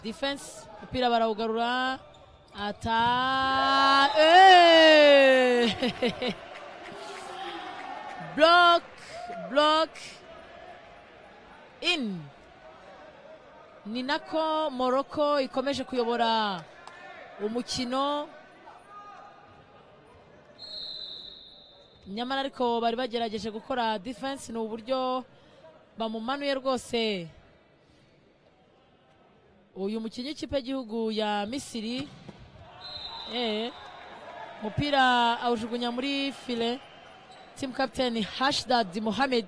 defense umupira barawugarura ata Eh! block block in ni nako moroko ikomeje kuyobora umukino nyamara ariko bari bagerageje gukora defense ni uburyo bamumanuye rwose uyu mukinnyi w'ikipe y'igihugu ya misiri eh, umupira awujugunya muri file team captain hashdad mohamed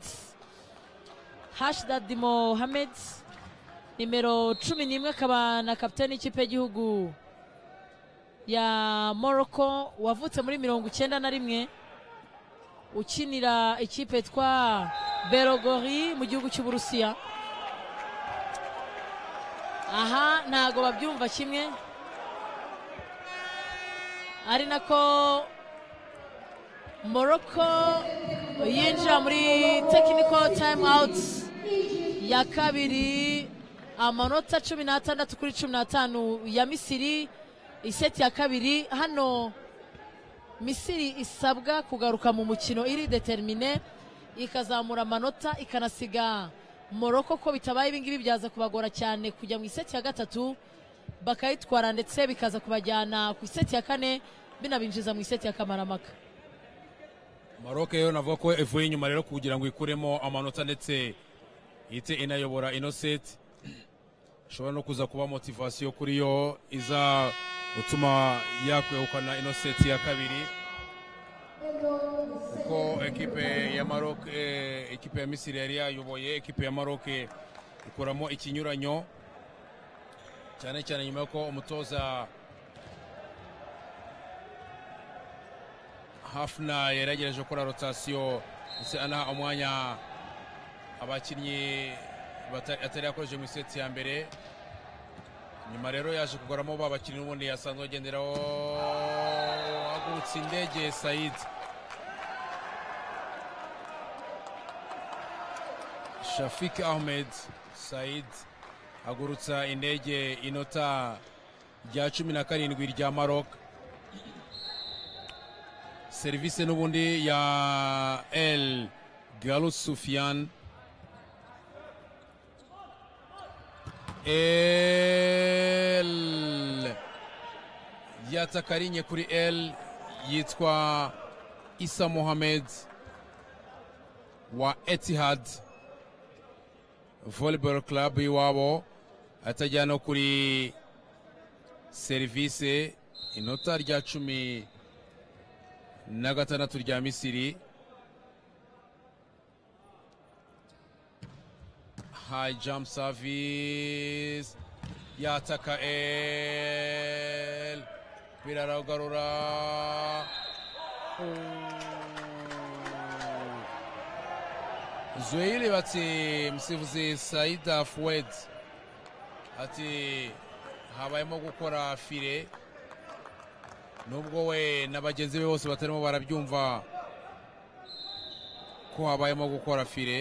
hashdad mohamed nimero cumi n'imwe akaba na kapitani y'ikipe y'igihugu ya morocco wavutse muri mirongo icyenda na rimwe ukinira ikipe yitwa berogori mu gihugu cy'uburusiya aha ntago babyumva kimwe ari nako morocco yinjira muri technical time out ya kabiri amanota cumi n'atandatu kuri cumi n'atanu ya misiri iseti ya kabiri hano misiri isabwa kugaruka mu mukino iri determine ikazamura amanota ikanasiga moroko ko bitabaye ibingibi byaza kubagora cyane kujya mu iseti ya gatatu bakayitwara ndetse bikaza kubajyana ku iseti ya kane binabinjiza mu iseti ya kamaramaka maroke rero navuga ko ivuye inyuma rero kugira ngo ikuremo amanota ndetse ihite inayobora ino seti ishobora no kuza kuba motivasiyo kuri yo iza gutuma yakwegukana ino seti ya kabiri kuko ekipe ya maroke eh, ekipe ya misiri yari yayoboye ekipe ya maroke ikuramo ikinyuranyo cyane cyane nyuma y'uko umutoza hafna yari yagerageje gukora rotasiyo ndetse anaha umwanya abakinnyi bata- atari yakoresheje mu iseti ya mbere nyuma rero yaje kugoramo ba bakinnyi n'ubundi yasanzwe agenderaho hagurutse indege sayidi shafik ahmed sayid hagurutsa indege inota rya cumi na karindwi rya marok serivisi n'ubundi ya el galus sufian El yatakarinye kuri El yitwa Isa Mohamed wa Etihad Volleyball Club iwabo atajya no kuri serivise inota rya cumi na gatandatu rya Misiri high jump service yataka el biraraugarura zueili bati musifuzi saida fuwed ati habayemo gukora fire nubwo we na bagenzi be bose batarimo barabyumva ko habayemo gukora fire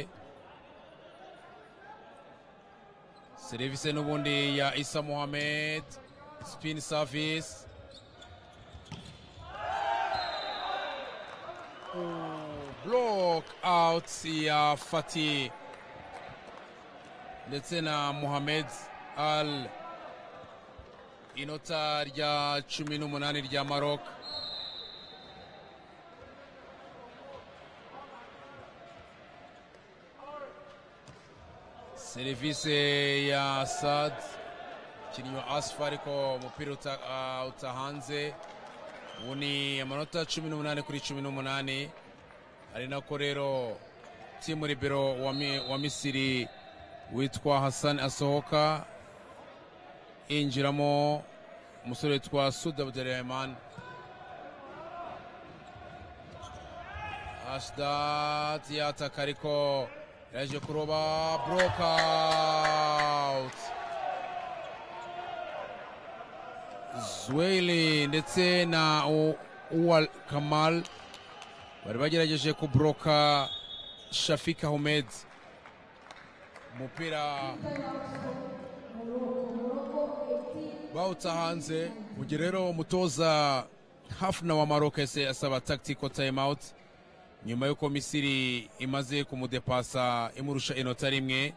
serivisi n'ubundi ya isa mohamed spin service block out ya fati ndetse na mohamed al inota rya cumi n'umunani rya marok serivisi ya sad umukinnyi wa asifa ariko umupira uta- ah, utahanze ubu ni amanota cumi n'umunani kuri cumi n'umunani ari nako rero timu ribero wa Mi- wa misiri witwa hassan asohoka yinjiramo umusore witwa sud abdurahman ashdad yataka ariko yaje kuroba broke out zweli ndetse na U- uwal kamal bari bagerageje kubroka shafika homed umupira bawuta hanze mu gihe rero umutoza hafna wa maroc yahise asaba tactical time out nyuma y'uko misiri imaze kumudepasa imurusha inota rimwe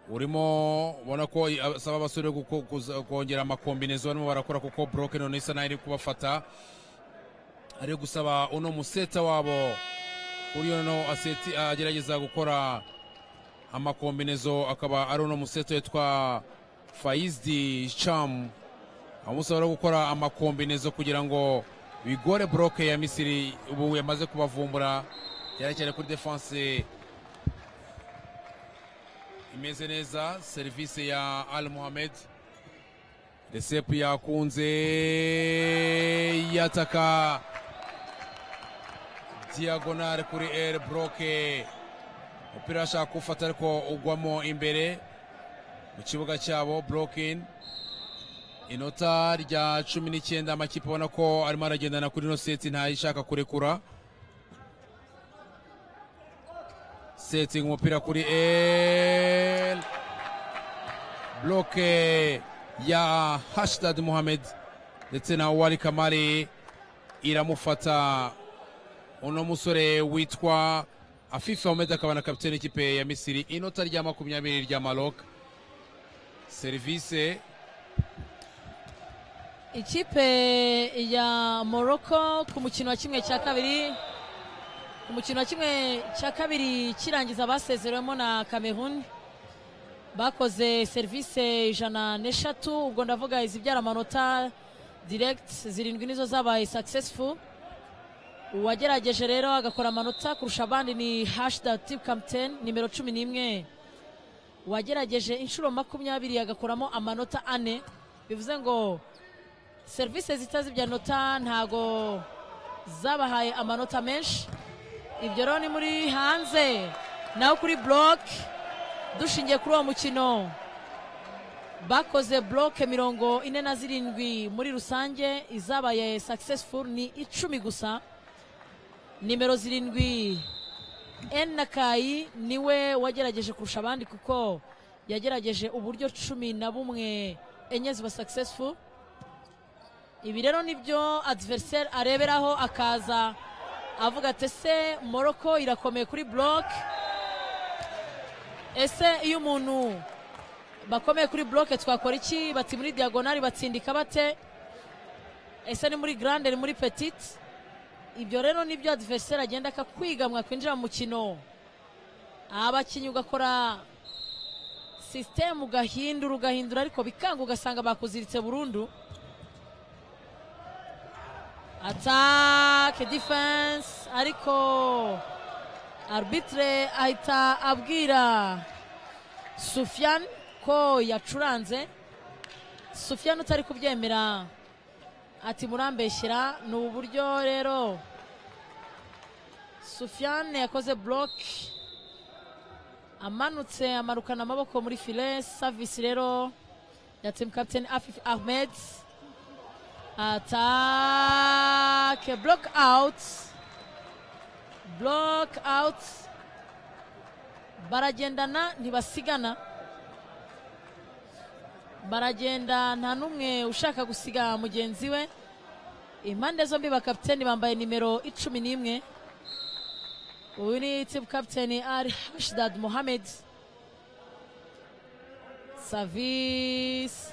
urimo ubona ko asaba abasore guko- kuza- kongera amakombinezo barimo barakora kuko broke none isa naho iri kubafata ari gusaba uno museta wabo uriyo noneho aseti agerageza gukora amakombinezo akaba ari uno museta witwa fayizdi cham amusaba rero gukora amakombinezo kugira ngo bigore broke ya misiri ubu yamaze kubavumbura cyane cyane kuri defanse imeze neza serivisi ya al muhamed resepu yakunze yataka diyagonale kuri el broke umupira ashaka kuwufata ariko ugwamo imbere mu kibuga cyabo brokin inota rya cumi n'icyenda amakipe ubona ko arimo aragendana kuri ino seti ntayishaka kurekura setting umupira kuri el bloke ya hashtad muhamed ndetse na wari kamari iramufata uno musore witwa afifa muhamed akaba na kapitene ikipe ya misiri inota rya makumyabiri rya marok serivise ikipe ya morocco ku mukino wa kimwe cya kabiri ku mukino wa kimwe cya kabiri kirangiza basezerewemo na cameroon bakoze serivisi ijana n'eshatu ubwo ndavuga izibyara amanota direct zirindwi nizo zabaye successful uwagerageje rero agakora amanota kurusha abandi ni hashtag tip captain nimero cumi n'imwe uwagerageje inshuro makumyabiri agakoramo amanota ane bivuze ngo serivisi zitazibya nota ntago zabahaye amanota menshi ibyo rero ni muri hanze naho kuri buroke dushingiye kuri uwo mukino bakoze buroke mirongo ine na zirindwi muri rusange izabaye successful ni icumi gusa nimero zirindwi enakayi niwe wagerageje kurusha abandi kuko yagerageje uburyo cumi na bumwe enye ziba successful ibi rero nibyo adversary areberaho akaza avuga ati ese moroko irakomeye kuri buroke ese iyo umuntu bakomeye kuri buroke twakora iki bati muri diyagonari batsindika bate ese ni muri garande ni muri petite ibyo rero nibyo adversary agenda akakwiga mwakwinjira mu mukino abakinnyi ugakora sisitemu ugahindura ugahindura ariko bikanga ugasanga bakuziritse burundu atake defense ariko arbitre ahita abwira Sufyan ko yacuranze Sufyan utari kubyemera ati murambeshyira ni ubu buryo rero Sufyan yakoze block amanutse amarukana amaboko muri file service rero ya team captain Afif Ahmed Attaque, block out, block out, baragendana ntibasigana, baragenda nta n'umwe ushaka gusiga mugenzi we, impande zombi bakapiteni bambaye nimero icumi n'imwe, uyu ni timu kapiteni Ali Hashdad Mohamed, savisi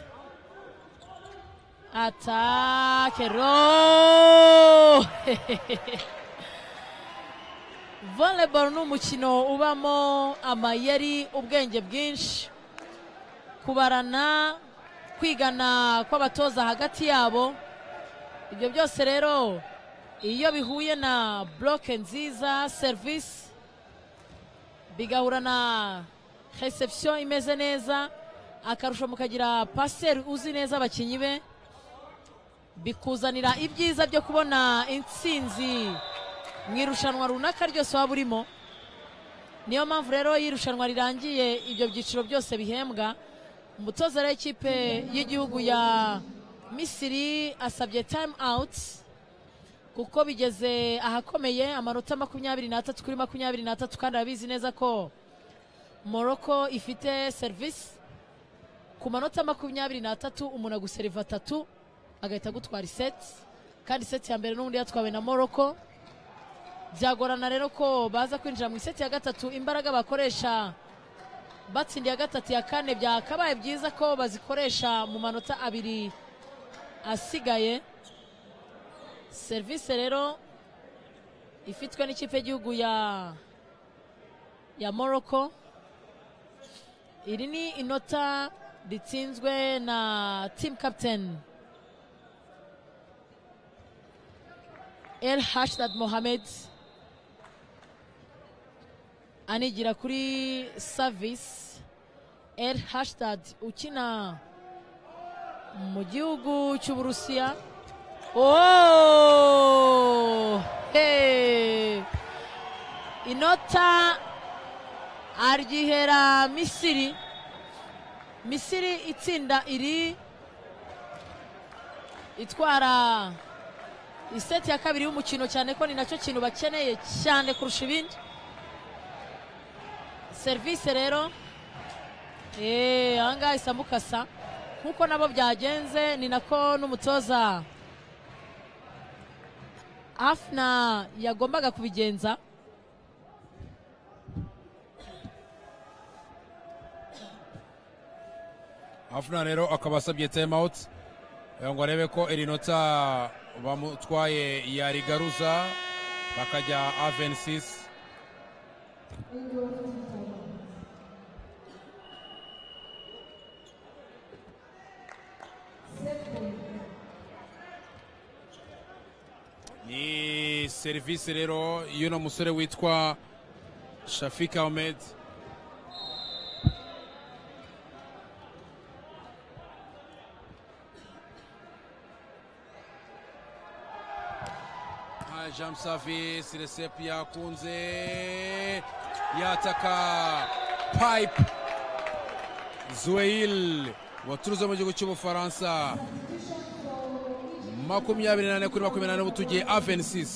Atake ro volleyball ni umukino ubamo amayeri ubwenge bwinshi kubarana kwigana kw'abatoza hagati yabo ibyo byose rero iyo bihuye na bloke nziza serivisi bigahura na reception imeze neza akarusho mukagira paseri uzi neza abakinnyi be bikuzanira ibyiza byo kubona intsinzi mu irushanwa runaka ryose waba urimo niyo mpamvu rero iyo irushanwa rirangiye ibyo byiciro byose bihembwa umutoza rero w'ikipe y'igihugu ya misiri asabye time out kuko bigeze ahakomeye amanota makumyabiri n'atatu kuri makumyabiri n'atatu kandi arabizi neza ko morocco ifite serivisi ku manota makumyabiri n'atatu umuntu aguseriva atatu agahita agutwara iseti kandi iseti ya mbere n'ubundi yatwawe na morocco byagorana rero ko baza kwinjira mu iseti ya gatatu imbaraga bakoresha batsindiye gatatu ya kane byakabaye byiza ko bazikoresha mu manota abiri asigaye serivisi rero ifitwe n'ikipe y'igihugu ya ya morocco iri ni inota ritsinzwe na team captain el hashdad mohamed anigira kuri service el hashdad ukina mu gihugu cy'uburusiya Oh! Hey! inota aryihera misiri misiri itsinda iri itwara iseti ya kabiri y'umukino cyane ko ni nacyo kintu bakeneye cyane kurusha ibindi serivisi rero eee ahangaha isa mukasa nk'uko nabo byagenze ni nako n'umutoza afna yagombaga kubigenza afuna rero akaba asabye time out eh, ngo arebe ko iri nota bamutwaye yarigaruza bakajya a26 ni serivisi rero y'uno musore witwa shafik ahmed Ah, jean safi siresep yakunze yataka pipe zuweil waturutse mu gihugu cy'ubufaransa makumyabiri nane kuri makumyabiri nane butugiye avensis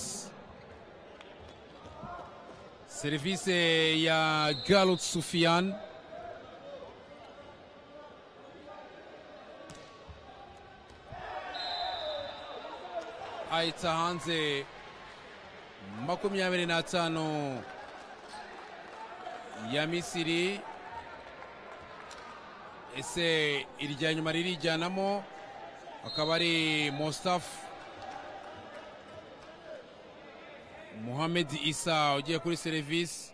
serivisi ya galut sufian ahita hanze makumyabiri n'atanu ya misiri ese irya nyuma ririjyanamo akaba ari Mustaf Mohamed Isa ugiye kuri serivisi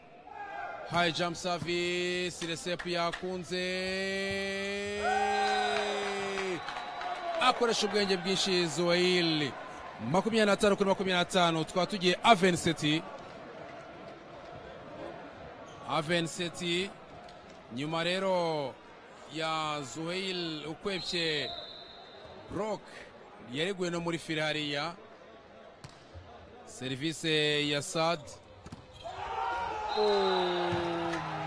High jump service recep yakunze akoresha ubwenge bwinshi Zoil makumyabiri n'atanu kuri makumyabiri n'atanu tukaba tugiye Avenseti Avenseti nyuma rero ya Zoil ukwebye rock yareguwe no muri firi hariya serivisi ya sad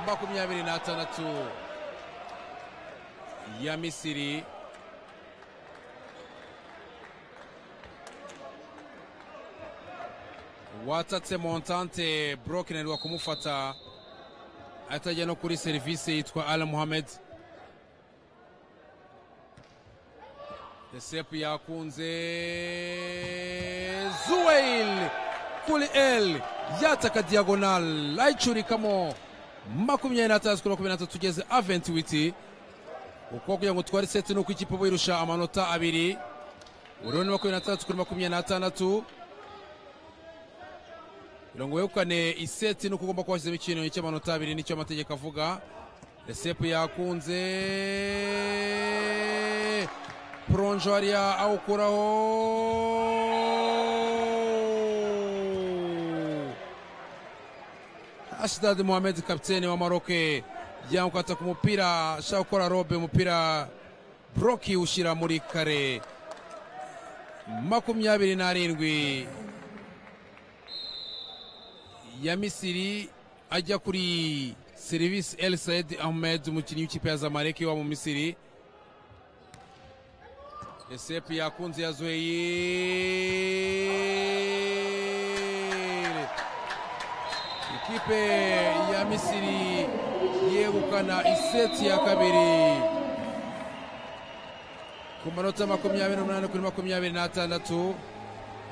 makumyabiri n'atandatu ya misiri watatse montante burokinanirwa kumufata atajya no kuri serivisi yitwa ala muhamed Recep yakunze Zuwail kuri L yataka diagonal ayicurikamo makumyabiri n'atandatu kuri makumyabiri n'atatu tugeze aventiwiti uko kugira ngo twari seti nuko ikipe birusha amanota abiri ururimi makumyabiri n'atandatu kuri makumyabiri n'atandatu kugira ngo wegukane iseti nuko ugomba kuba washyizemo ikintu cy'amanota abiri nicyo amategeko avuga Recep yakunze poronjo hariya awukuraho ashidadi muhamed kapitene wa maroke yamukata ku mupira ashaka gukora robe umupira buroki ushyira muri kare makumyabiri n'arindwi ya misiri ajya kuri serivisi el said ahmed umukinnyi w'ikipe ya zamalek wa mu misiri esepu yakunze ya zoyeri ikipe ya misiri yegukana iseti ya kabiri ku manota makumyabiri n'umunani kuri makumyabiri n'atandatu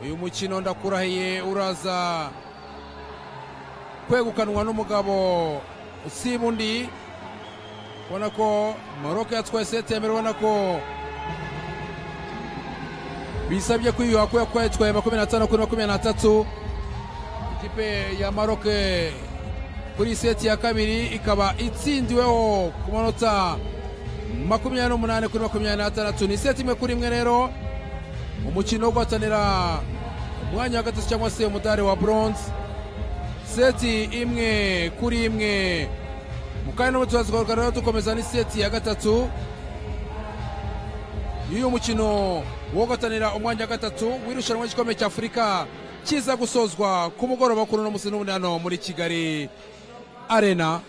uyu mukino ndakurahiye uraza kwegukanwa n'umugabo usiba undi ubona ko Morocco yatwaye seti ya mbere ubona ko bisabye kwiyuha ko yatwaye makumyabiri n'atanu kuri makumyabiri n'atatu ikipe ya Morocco kuri seti ya kabiri ikaba itsindiweho ku manota makumyabiri n'umunani kuri makumyabiri n'atandatu ni seti imwe kuri imwe rero umukino wo guhatanira umwanya wa gatatu cyangwa se umudari wa bronze seti imwe kuri imwe mu kanya n'ubu turazikora rero dukomeza n'iseti ya gatatu y'uyu mukino wo guhatanira umwanya wa gatatu w'irushanwa ry'igikombe cya afurika kiza gusozwa ku mugoroba kuri uno munsi n'ubundi hano muri kigali arena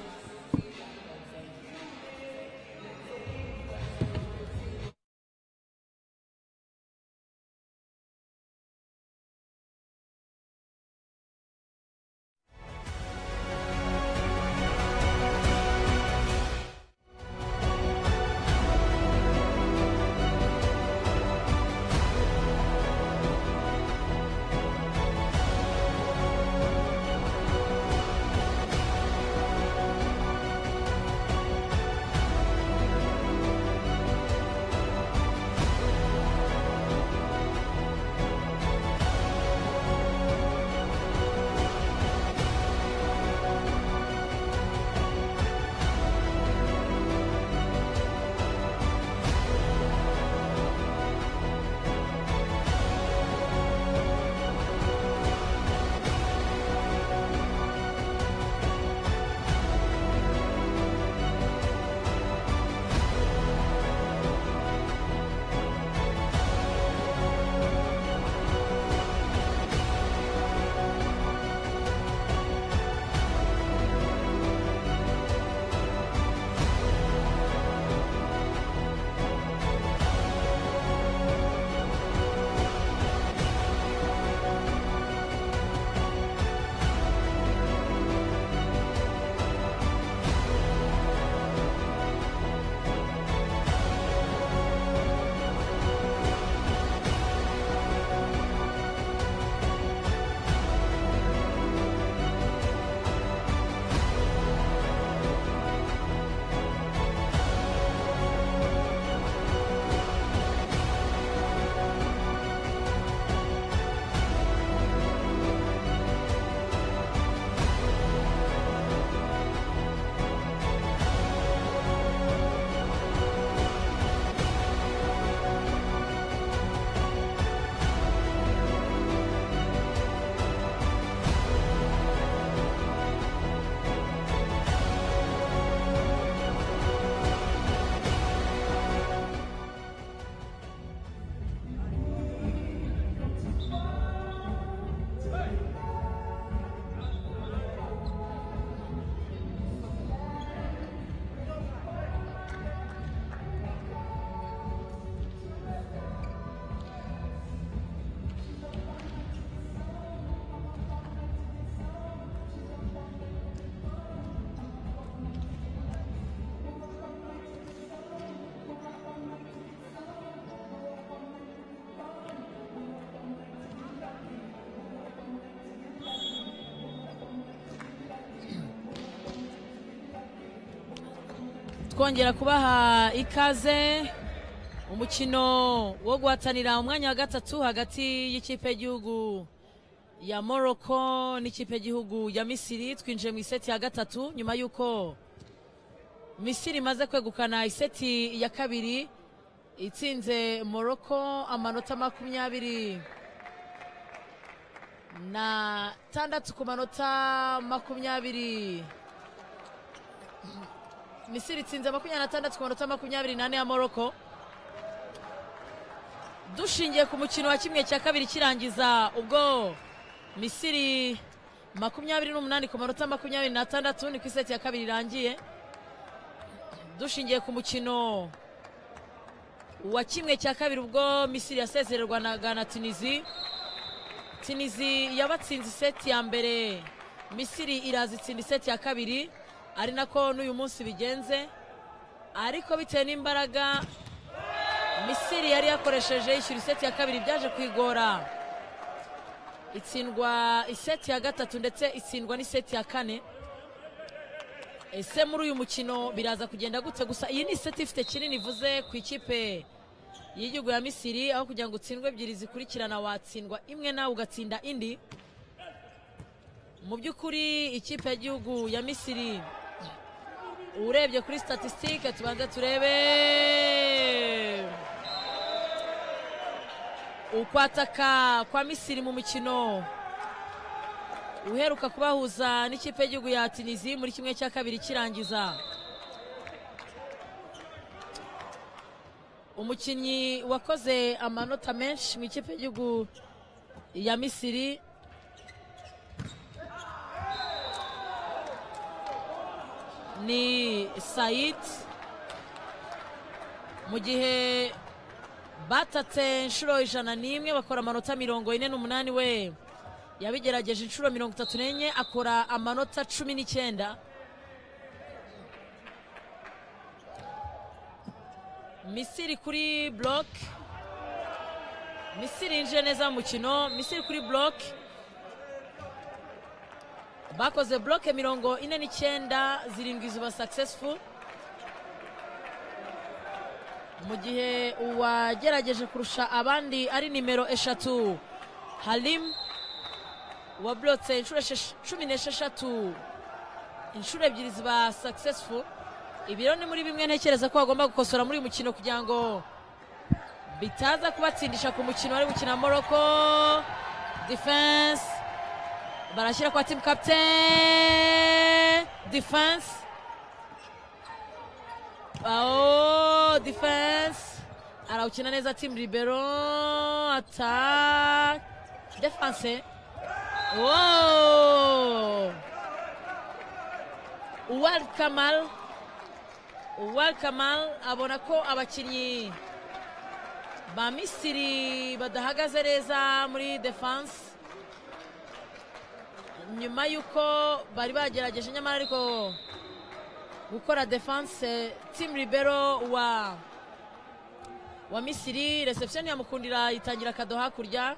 twongera kubaha ikaze umukino wo guhatanira umwanya wa gatatu hagati y'ikipe y'igihugu ya Morocco n'ikipe y'igihugu ya misiri twinjiye mu iseti ya gatatu nyuma y'uko misiri imaze kwegukana iseti ya kabiri itsinze Morocco amanota makumyabiri na tandatu ku manota makumyabiri misiri itsinze makumyabiri n'atandatu ku manota makumyabiri n'ane ya moroko dushingiye ku mukino wa kimwe cya kabiri kirangiza ubwo misiri makumyabiri n'umunani ku manota makumyabiri n'atandatu ni ku iseti ya kabiri irangiye dushingiye ku mukino wa kimwe cya kabiri ubwo misiri yasezererwa na Ghana tunisi tunisi yabatsinze iseti ya mbere misiri iraza itsinda iseti ya kabiri ari nako n'uyu munsi bigenze ariko bitewe n'imbaraga misiri yari yakoresheje yishyura iseti ya kabiri byaje kwigora itsindwa iseti ya gatatu ndetse itsindwa n'iseti ya kane ese muri uyu mukino biraza kugenda gute gusa iyi ni iseti ifite kinini ivuze ku ikipe y'igihugu ya misiri aho kugira ngo utsindwe ebyiri zikurikirana watsindwa imwe nawe ugatsinda indi mu by'ukuri ikipe y'igihugu ya misiri urebye kuri statisitike tubanza turebe ukwataka kwa misiri mu mukino uheruka kubahuza n'ikipe y'igihugu ya tunisi muri kimwe cya kabiri kirangiza umukinnyi wakoze amanota menshi mu ikipe y'igihugu ya misiri ni sayid mu gihe batatse inshuro ijana n'imwe bakora amanota mirongo ine n'umunani we yabigerageje inshuro mirongo itatu n'enye akora amanota cumi n'icyenda misiri kuri buroke misiri yinjiye neza mu mukino misiri kuri buroke bakoze buroke mirongo ine n'icyenda zirindwi zuba successful mu gihe uwagerageje kurusha abandi ari nimero eshatu harimu waburotse inshuro cumi n'esheshatu inshuro ebyiri ziba successful ibi rero ni muri bimwe ntekereza ko bagomba gukosora muri uyu mukino kugira ngo bitaza kubatsindisha ku mukino bari gukina morocco defense barashyira kwa team captain defense aho defense arawukina neza team libero attack defense Wow! Uwal Kamal Uwal Kamal abona ko abakinnyi ba Misiri badahagaze neza muri defense nyuma y'uko bari bagerageje nyamara ariko gukora defense team libero wa wa Misiri reception yamukundira itangira akado hakurya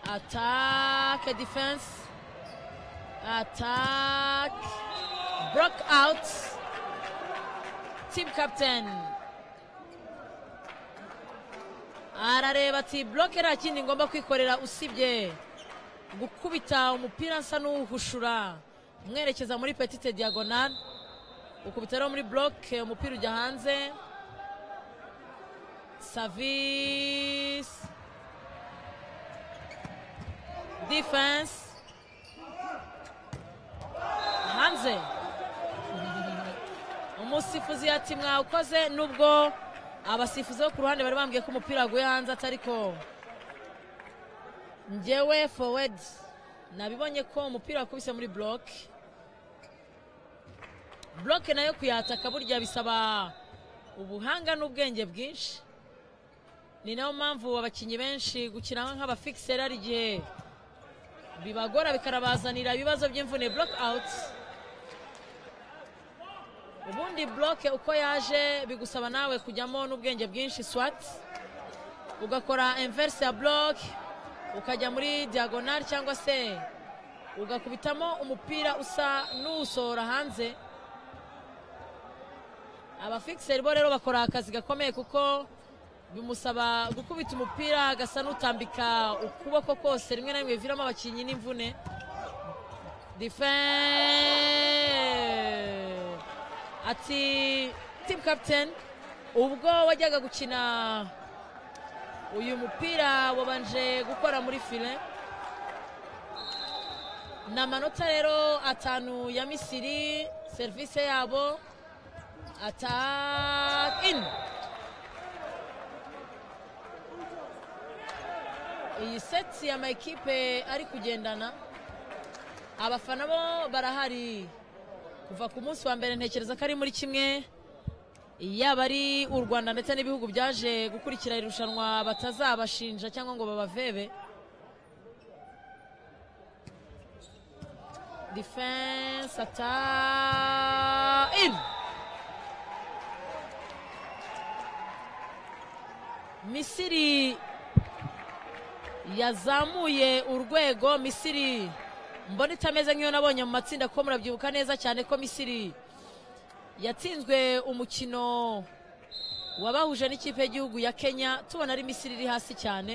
attack defense attack block out team captain arareba ati block nta kindi ngomba kwikorera usibye gukubita umupira nsa n'uwuhushura umwerekeza muri petite diagonal ukubita rero muri block umupira ujya hanze savisi defense hanze umusifuzi ati mwawukoze nubwo abasifuzi bo ku ruhande bari bambwiye ko umupira waguye hanze atari ko ngewe forward nabibonye ko umupira wakubise muri buroke buroke nayo kuyataka burya bisaba ubuhanga n'ubwenge bwinshi ni nayo mpamvu abakinnyi benshi gukina nk'abafikiseri ari igihe bibagora bikarabazanira ibibazo by'imvune buroke awuti ubundi buroke uko yaje bigusaba nawe kujyamo n'ubwenge bwinshi swati ugakora inverse ya buroke ukajya muri diyagonari cyangwa se ugakubitamo umupira usa n'uwusohora hanze abafikiseri bo rero bakora akazi gakomeye kuko bimusaba gukubita umupira agasa n'utambika ukuboko kose rimwe na rimwe biviramo abakinnyi n'imvune ati team captain ubwo wajyaga gukina uyu mupira wabanje gukora muri file ni amanota rero atanu ya misiri serivisi yabo ataka ini iyi seti ya mayikipe ari kugendana abafana bo barahari kuva ku munsi wa mbere ntekereza ko ari muri kimwe yaba ari u rwanda ndetse n'ibihugu byaje gukurikira iri rushanwa batazabashinja cyangwa ngo babavebe defense ata in misiri yazamuye urwego misiri mbona itameze nk'iyo nabonye mu matsinda kuko murabyibuka neza cyane ko misiri yatsinzwe umukino wabahuje n'ikipe y'igihugu ya kenya tubona ari misiri iri hasi cyane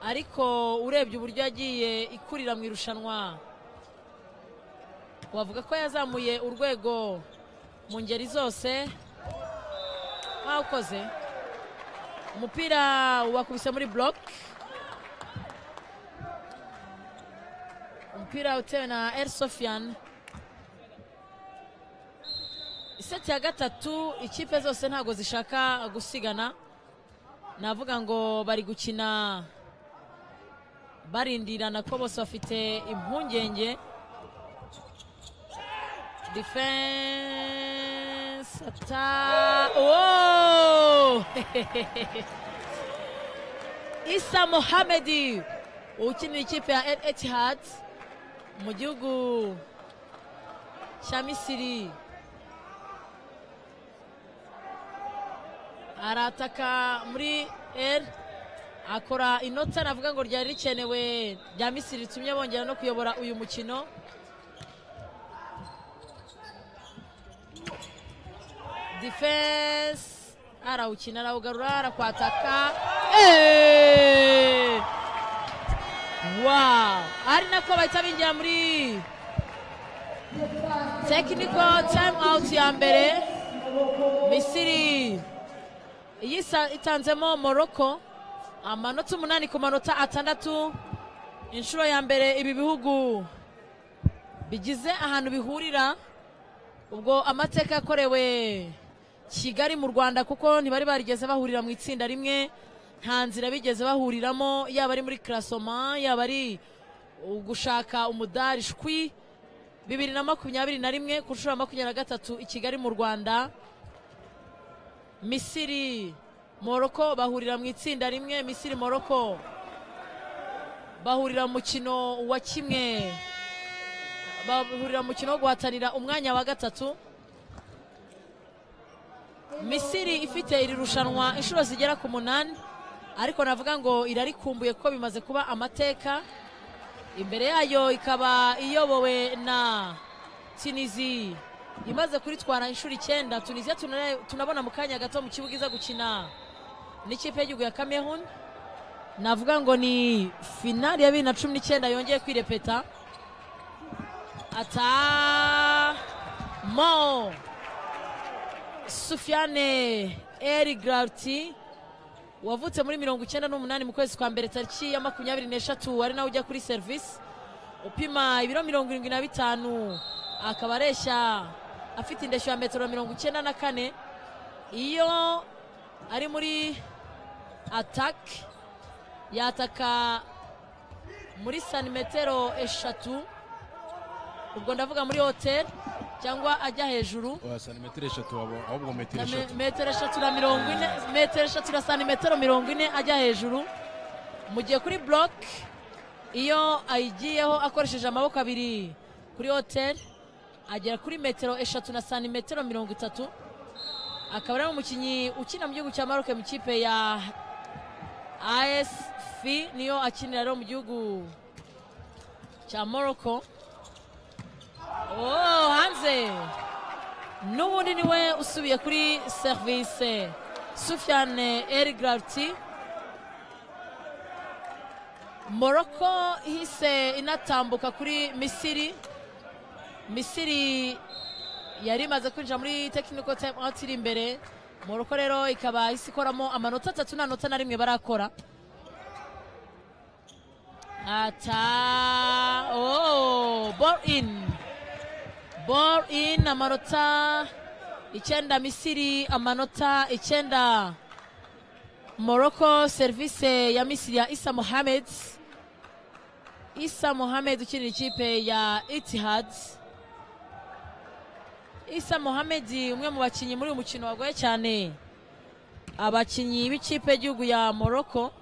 ariko urebye uburyo yagiye ikurira mu irushanwa wavuga ko yazamuye urwego mu ngeri zose wawukoze umupira wakubise muri buroke umupira utewe na el sofiyani iseti ya gatatu ikipe zose ntabwo zishaka gusigana navuga ngo bari gukina barindirana ko bose bafite impungenge defense ata oh! isa mohamedi ukinira ikipe ya el etihad mu gihugu cya misiri arataka muri el akora inota navuga ngo ryari rikenewe rya misiri ritumye bongera no kuyobora uyu mukino defense arawukina arawugarura arakwataka Eh! wow ari nako bahita binjira muri technical time out ya mbere misiri iyisa itanzemo morocco amanota umunani ku manota atandatu inshuro ya mbere ibi bihugu bigize ahantu bihurira ubwo amateka yakorewe kigali mu rwanda kuko ntibari barigeze bahurira mu itsinda rimwe nta nzira bigeze bahuriramo yaba ari muri karasoma yaba ari gushaka umudari shwi bibiri na makumyabiri na rimwe ku nshuro ya makumyabiri na gatatu i kigali mu rwanda misiri moroko bahurira mu itsinda rimwe misiri moroko bahurira mu mukino wa kimwe bahurira mu mukino wo guhatanira umwanya wa gatatu misiri ifite iri rushanwa inshuro zigera ku munani ariko navuga ngo irarikumbuye kuko bimaze kuba amateka imbere yayo ikaba iyobowe na tunizi imaze kuritwara inshuro icyenda tuniziya tunare- tunabona mu kanya gato mu kibuga iza gukina n'ikipe y'igihugu ya cameroon navuga ngo ni finali ya bibiri na cumi n'icyenda yongeye kwirepeta ata mo Sufiane Erigrati wavutse muri mirongo icyenda n'umunani mu kwezi kwa mbere tariki ya makumyabiri n'eshatu ari nawe ujya kuri serivisi upima ibiro mirongo irindwi na bitanu akaba areshya afite indeshyo ya metero mirongo icyenda na kane iyo ari muri ataki yataka muri santimetero eshatu ubwo ndavuga muri hoteli cyangwa ajya hejuru wa santimetero eshatu wabo ahubwo metero na me- eshatu metero eshatu na mirongo ine metero eshatu na santimetero mirongo ine ajya hejuru mu gihe kuri buroke iyo ayigiyeho akoresheje amaboko abiri kuri hoteli agera kuri metero eshatu na santimetero mirongo itatu akaba ari umukinnyi ukina mu gihugu cya maroke mu ikipe ya asf niyo akinira rero mu gihugu cya morocco oh hanze n'ubundi niwe usubiye kuri serivisi sufiane erigarati moroko ihise inatambuka kuri misiri misiri yari imaze kwinjira muri tekiniko time out iri imbere moroko rero ikaba ihise ikoramo amanota atatu nta nota na rimwe barakora ata oh, ball in ball in amanota icyenda misiri amanota icyenda moroko serivisi ya misiri ya isa mohamed isa mohamed ukinira ikipe ya itihad isa mohamed umwe mu bakinnyi muri uyu mukino wagoye cyane abakinnyi b'ikipe y'igihugu ya morocco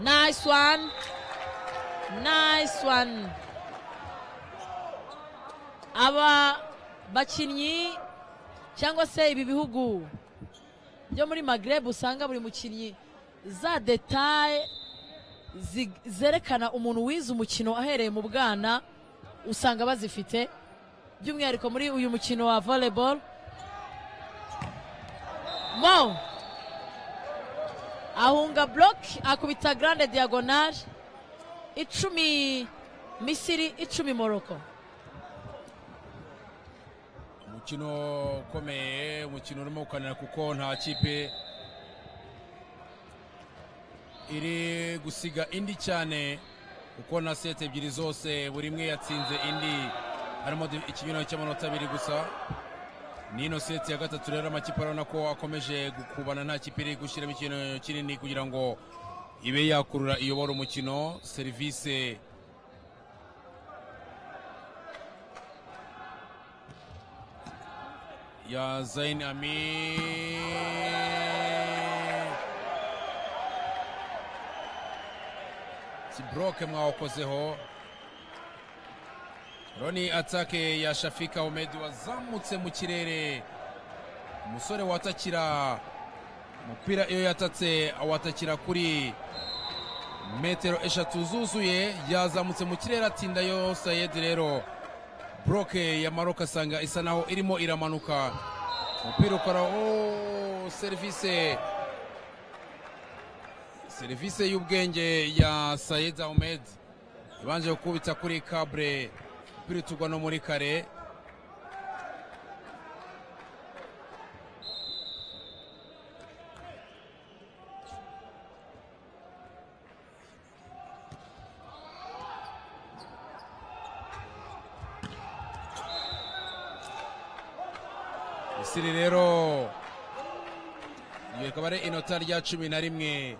nice one nice one aba bakinnyi cyangwa se ibi bihugu byo muri magreb usanga buri mukinnyi za detaye zi- zerekana umuntu wize umukino ahereye mu bwana usanga bazifite by'umwihariko muri uyu mukino wa volleyball wow ahunga block akubita grande diagonal icumi misiri icumi moroko umukino ukomeye umukino urimo gukanira kuko nta kipe iri gusiga indi cyane kuko na seti ebyiri zose buri imwe yatsinze indi harimo di- ikinyurano cy'amanota abiri gusa n'ino seti ya gatatu rero amakipe arabona ko akomeje gukubana nta kipe iri gushyiramo ikintu kinini kugira ngo ibe yakurura iyobora umukino serivisi ya Zain Ami Sibroke mwawakozeho Roni atake ya Shafika Omed wazamutse mu kirere umusore watakira umupira iyo yatatse awatakira kuri metero eshatu zuzuye yazamutse mu kirere atinda yo Sayed rero buroke ya maroka asanga isa naho irimo iramanuka umupira ukora oh, serivise serivise y'ubwenge ya sayed ahmed ibanje gukubita kuri kabure umupira utugwa no muri kare misiri rero iyo rikaba ari inota rya cumi na rimwe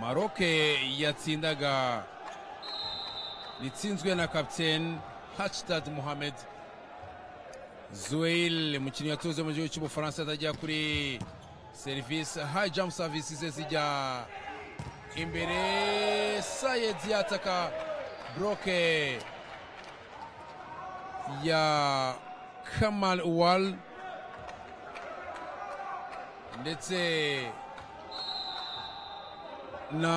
maroke yatsindaga ritsinzwe na kapiteni hacitad muhamed zuweil umukinnyi yatuze mu gihugu cy'ubufaransa atajya kuri serivisi hayi jamu savisi ze zijya imbere sayed yataka buroke ya Kamal Uwal ndetse na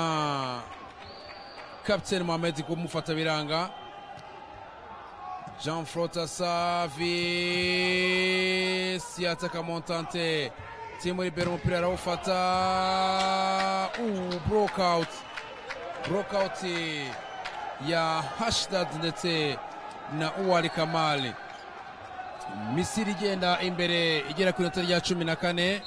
Captain Mohamed kumufata Jean Frota Savi siyataka Montante timu libera umupira arawufata uh, brokout brokout ya Hashdad ndetse na uwali kamali misiri igenda imbere igera ku inota rya cumi na kane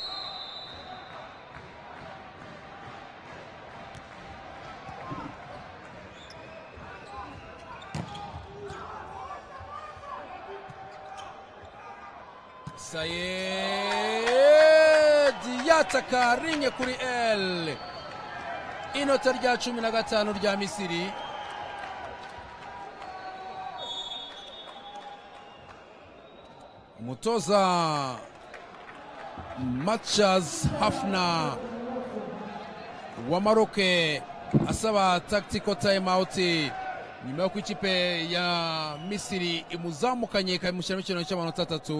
sayedi yataka rinye kuri el inota rya cumi na gatanu rya misiri umutoza matchas hafna wa maroke asaba tactical time out nyuma y'uko ikipe ya misiri imuzamukanye ikamushyiramo ikintu cy'amanota atatu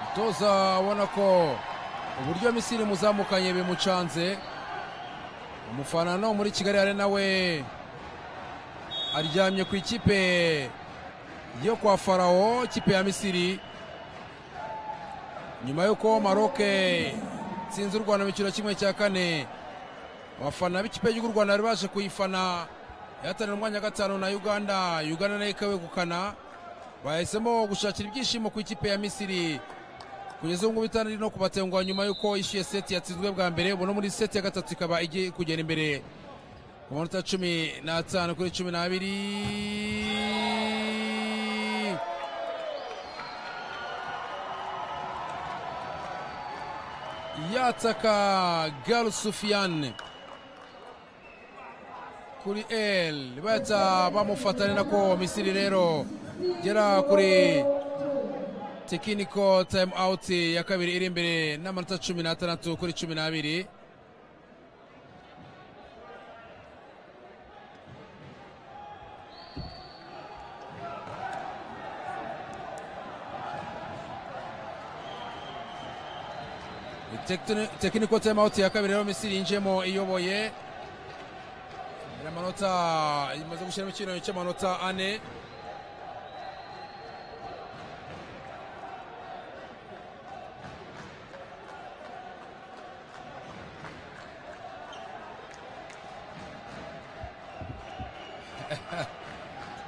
umutoza ubona ko uburyo misiri imuzamukanye bimucanze umufana no muri kigali hari nawe aryamye ku ikipe yo kwa farawo ikipe ya misiri nyuma y'uko maroke itsinze u rwanda mu cyiciro kimwe cya kane abafana b'ikipe y'igihugu u rwanda bari baje kuyifana yahatanira umwanya wa gatanu na uganda uganda nayo ikawegukana bahisemo gushakira ibyishimo ku ikipe ya misiri kugeza ubu ngubu itari no kubatenguha nyuma y'uko yishyuye seti yatsinzwe bwa mbere ubu no muri seti ya gatatu ikaba igiye kugera imbere ku manota cumi n'atanu kuri cumi n'abiri yataka garu sufiyane kuri el bahita bamufata ni nako misiri rero gera kuri tekiniko tayimu awuti ya kabiri iri imbere n'amanota cumi n'atandatu kuri cumi n'abiri tekiniko tayimu awuti ya kabiri rero misiri yinjiyemo iyoboye iri amanota imaze gushyiramo ikinyuranyo cy'amanota ane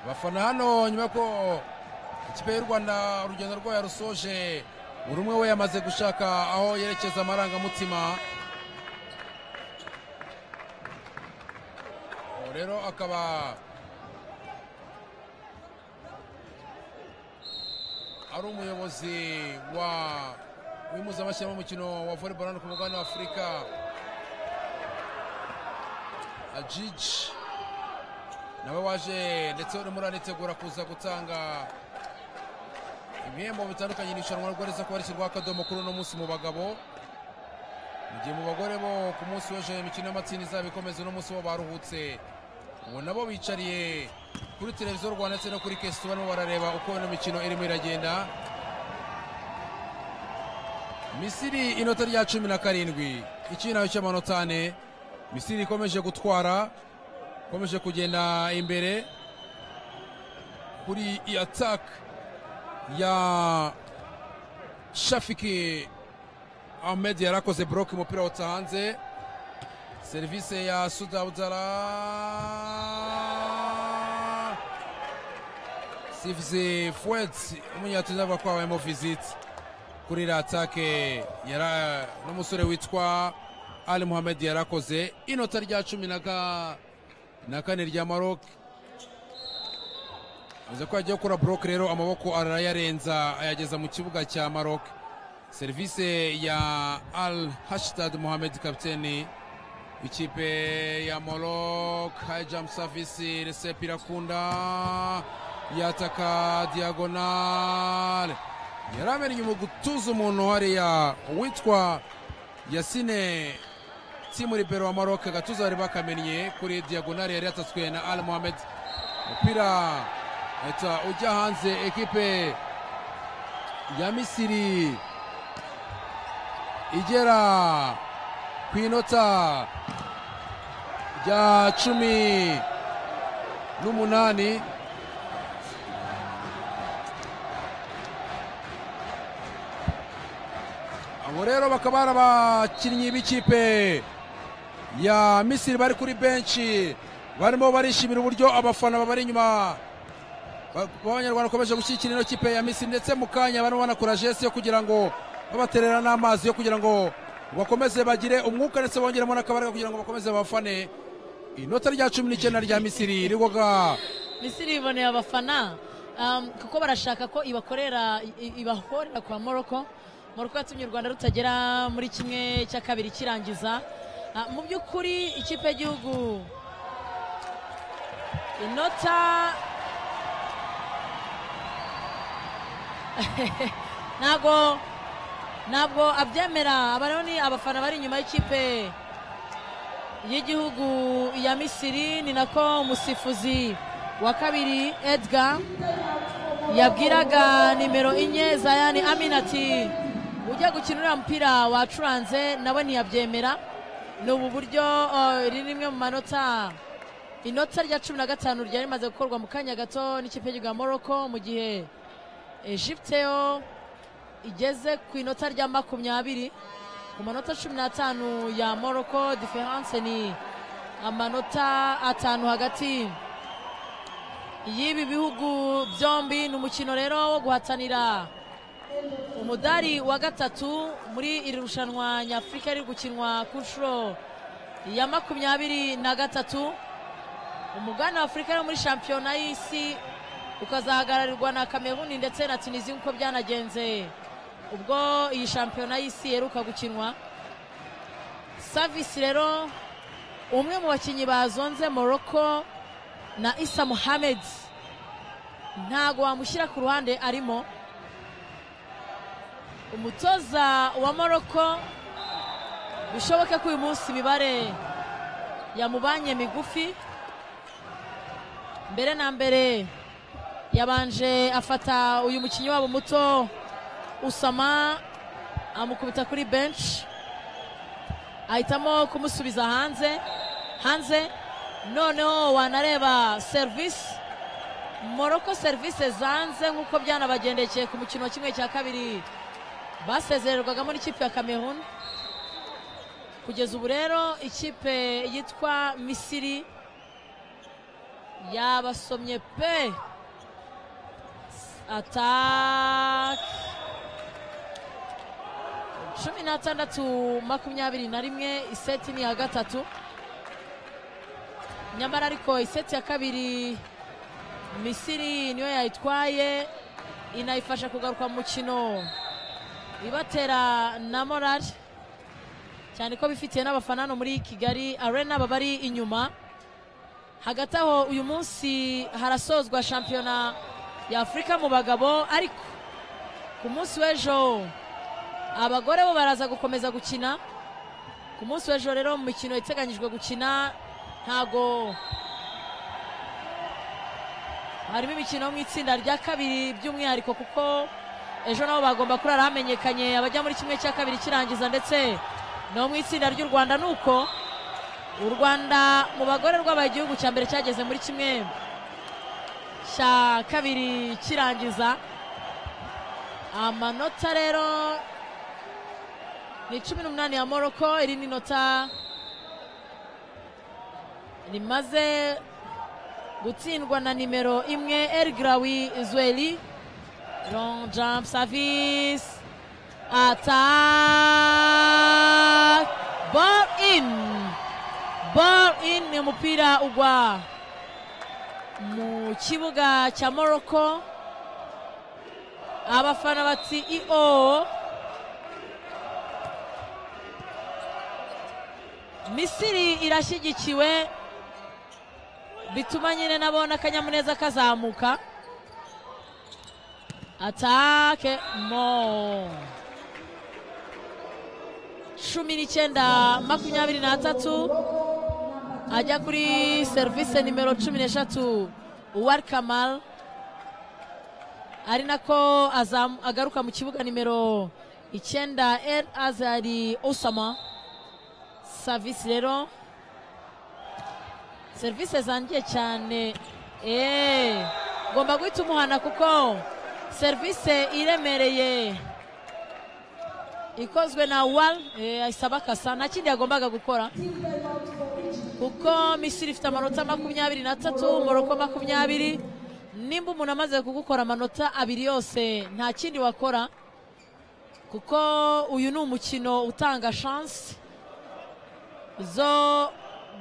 abafana hano nyuma ko ikipe y'u rwanda urugendo rwayo yarusoje buri umwe we yamaze gushaka aho yerekeza amarangamutima ubu rero akaba ari umuyobozi wa w'impuzamashyamba w'umukino wa volleyball hano ku mugabane wa afurika ajiji nawe waje ndetse urimo uranitegura kuza gutanga ibihembo bitandukanye ni irushanwa rworohereza kuba rishyirwaho akadomo kuri uno munsi mu bagabo mu gihe mu bagore bo ku munsi w'ejo imikino y'amatsinda izaba ikomeza uno munsi bo baruhutse ubu nabo bicariye kuri televiziyo rwanda ndetse no kuri kesiti barimo barareba uko ino mikino irimo iragenda misiri inota rya cumi na karindwi ikintu cy'amanota ane misiri ikomeje gutwara ikomeje kugenda imbere kuri iyi attack ya shafiki ahmed yari akoze buroke umupira wotsa hanze serivisi ya sudabudara sivuze fuweti umunyatuni avuga ko habayemo visite kuri iriya atake n'umusore witwa ali muhamed yari akoze inota rya cumi na na kane rya maroc amaze ko yagiye gukora buroke rero amaboko arayarenza ayageza mu kibuga cya maroc serivisi ya al hashitad muhamed kapiteni ikipe ya maroc high savisi resepi irakunda yataka diyagonale yari amenye mu gutuza umuntu hariya uwitwa yasine timu ribero wa Maroc gatuza bari bakamenye kuri diagonale yari yatatswe na Al Mohamed umupira eta ujya hanze ekipe ya Misiri igera ku inota rya cumi n'umunani abo rero bakaba ari abakinnyi b'ikipe ya misiri bari kuri benshi barimo barishimira uburyo abafana babari inyuma b'abanyarwanda bakomeje gushyigikira ino kipe ya misiri ndetse mu kanya barimo banakora jesi yo kugira ngo babaterera n'amazi yo kugira ngo bakomeze bagire umwuka ndetse bongeremo n'akabaraga kugira ngo bakomeze babafane inota rya cumi n'icyenda rya misiri rigoga misiri iboneye abafana um, kuko barashaka ko ibakorera ibahorera kwa moroko moroko yatumye u rwanda rutagera muri kimwe cya kabiri kirangiza mu by'ukuri ikipe y'igihugu inota ntabwo ntabwo abyemera aba ni abafana bari inyuma y'ikipe y'igihugu ya misiri ni nako umusifuzi wa kabiri edgar yabwiraga nimero enye za yani aminati ujya gukina uriya mupira wacuranze nawe ntiyabyemera ni ubu buryo iri rimwe mu manota inota rya cumi na gatanu ryari rimaze gukorwa mu kanya gato n'ikipe y'igihugu ya moroko mu gihe egipteyo igeze ku inota rya makumyabiri ku manota cumi n'atanu ya moroko diferanse ni amanota atanu hagati y'ibi bihugu byombi ni umukino rero wo guhatanira umudari wa gatatu muri iri rushanwa nyafurika riri gukinwa ku nshuro ya makumyabiri na gatatu umugana wa afurika yo muri shampiyona y'isi ukazahagararirwa na kameruni ndetse na tunisiya nk'uko byanagenze ubwo iyi shampiyona y'isi yeruka gukinwa savisi rero umwe mu bakinnyi bazonze morocco na isa muhamed ntago wamushyira ku ruhande arimo umutoza wa morocco bishoboke ko uyu munsi imibare yamubanye migufi mbere na mbere yabanje afata uyu mukinnyi wabo muto usama amukubita kuri benshi ahitamo kumusubiza hanze hanze noneho wanareba serivisi moroko serivisi zanze nk'uko byanabagendekeye ku mukino wa kimwe cya kabiri basezererwagamo n'ikipe ya cameroon kugeza ubu rero ikipe yitwa misiri yabasomye pe atake cumi n'atandatu makumyabiri na rimwe iseti ni iya gatatu nyamara ariko iseti ya kabiri misiri niyo yayitwaye inayifasha kugaruka mu mukino ibatera na morali cyane ko bifitiye n'abafana hano muri kigali arena baba ari inyuma hagati aho uyu munsi harasozwa shampiyona ya afurika mu bagabo ariko ku munsi w'ejo abagore bo baraza gukomeza gukina ku munsi w'ejo rero mu mikino iteganyijwe gukina ntago harimo imikino yo mu itsinda rya kabiri by'umwihariko kuko ejo nabo bagomba kurara hamenyekanye abajya muri kimwe cya kabiri kirangiza ndetse no mu itsinda ry'u rwanda ni uko u rwanda mu bagore rwabaye igihugu cya mbere cyageze muri kimwe cya kabiri kirangiza amanota rero ni cumi n'umunani ya moroko iri ni inota rimaze gutsindwa na nimero imwe erigarawi zweli long jump service attack ball in ball in ni umupira ugwa mu kibuga cya moroko abafana bati iyo misiri irashyigikiwe bituma nyine nabona akanyamuneza kazamuka atake mo cumi n'icyenda makumyabiri n'atatu ajya kuri serivisi nimero cumi n'eshatu uwari kamal ari nako agaruka mu kibuga nimero icyenda el azari osama savisi rero serivisi zangiye cyane eee ngomba guhita umuhana kuko serivisi iremereye ikozwe na wal ayisaba akasa nta kindi yagombaga gukora kuko misiri ifite amanota makumyabiri n'atatu moroko makumyabiri nimba umuntu amaze kugukora amanota abiri yose nta kindi wakora kuko uyu ni umukino utanga shansi zo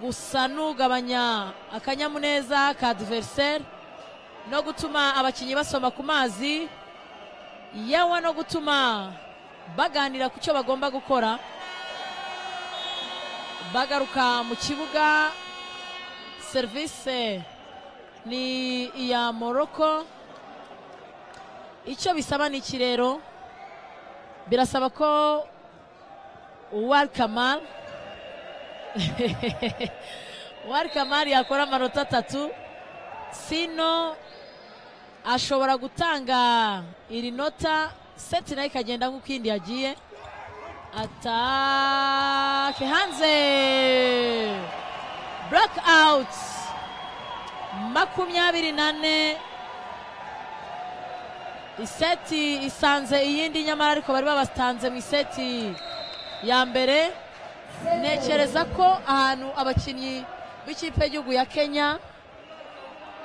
gusa n'ugabanya akanyamuneza ka diveriseri no gutuma abakinnyi basoma ku mazi yewe no gutuma baganira ku cyo bagomba gukora bagaruka mu kibuga serivisi ni iya moroko icyo bisaba ni ikirero birasaba ko uwari kamara uwari kamari yakora amanota atatu sino ashobora gutanga iri nota seti nayo ikagenda nk'uko iyindi yagiye atake hanze burake awuti makumyabiri nane iseti isanze iyindi nyamara ariko bari babatanze mu iseti ya mbere ntekereza ko ahantu abakinnyi b'ikipe y'igihugu ya kenya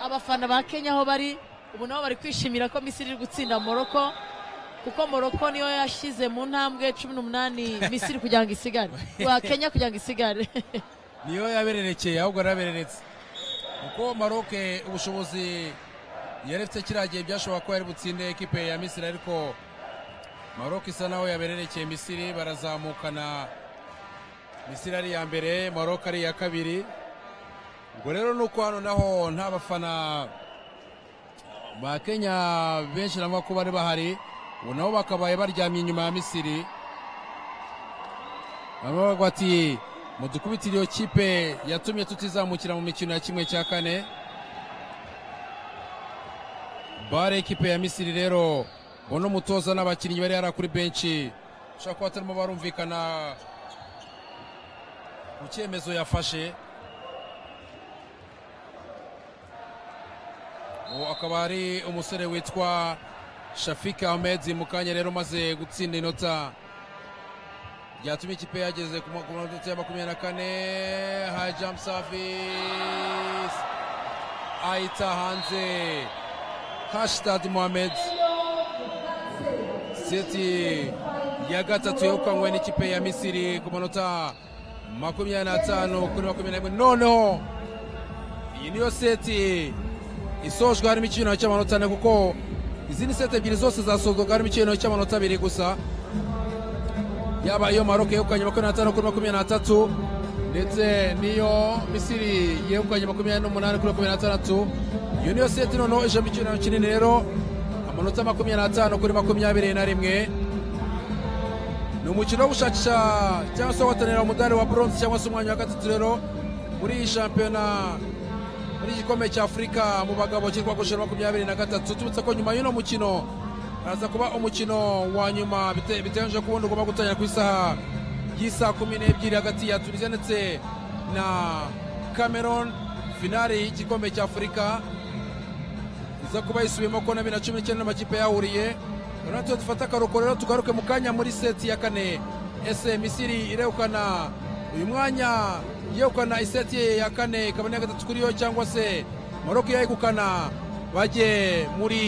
abafana ba kenya aho bari ubu nabo bari kwishimira ko misiri iri gutsinda moroko kuko moroko niyo yashyize mu ntambwe cumi n'umunani misiri kugira ngo isigare kenya kugira ngo isigare niyo yabererekeye ahubwo yarabereretse kuko maroke ubushobozi yaretse kiriya gihe byashoboka ko yari butsinde ekipe ya misiri ariko maroke isa naho yabererekeye misiri barazamukana misiri ari iya mbere maroc ari iya kabiri ubwo rero ni uko hano naho nta bafana ba kenya benshi nabo ko bari bahari ubu nabo bakabaye baryamye inyuma ya misiri bamwe bavuga ati mudukubitire iyo kipe yatumye tutizamukira mu mikino ya kimwe cya kane bare ekipe ya misiri rero uno mutoza n'abakinnyi bari hariya kuri benshi ushobora kuba batarimo barumvikana ku cyemezo yafashe uwo akaba ari umusore witwa shafika ahmed mu kanya rero umaze gutsinda inota byatumye ikipe yageze ku ma- ku manota ya makumyabiri na kane hayi jamu savisi ayita hanze hashtag mohamed seti ya gatatu yegukanywe n'ikipe ya misiri ku manota makumyabiri n'atanu kuri makumyabiri n'imwe noneho iyi niyo seti isojwe harimo icyiciro cy'amanota ane kuko izindi seti ebyiri zose zasozwaga harimo icyiciro cy'amanota abiri gusa yaba iyo maroke yegukanye makumyabiri n'atanu kuri makumyabiri n'atatu ndetse n'iyo misiri yegukanye makumyabiri n'umunani kuri makumyabiri n'atandatu iyo niyo seti noneho ijemo icyiciro kinini rero amanota makumyabiri n'atanu kuri makumyabiri na rimwe ni umukino wo gushakisha cyangwa se wo guhatanira umudari wa bronze cyangwa se umwanya wa gatatu rero muri iyi shampiyona muri iki gikombe cya afurika mu bagabo kirwa gushira makumyabiri na gatatu tubutse ko nyuma y'uno mukino araza kuba umukino wa nyuma bite- biteganyijwe ko ubundi ugomba gutangira ku isaha y'isaa kumi n'ebyiri hagati ya tunisiya ndetse na cameron finale y'igikombe cya afurika iza kuba yisubiyemo ko na bibiri na cumi n'icyenda n'amakipe yahuriye urabona tuba dufata akaruhuko rero tugaruke mu kanya muri seti ya kane ese misiri irehukana uyu mwanya yegukana iseti ye ya kane ikaba n'iya gatatu kuri yo cyangwa se maroko yayegukana bajye muri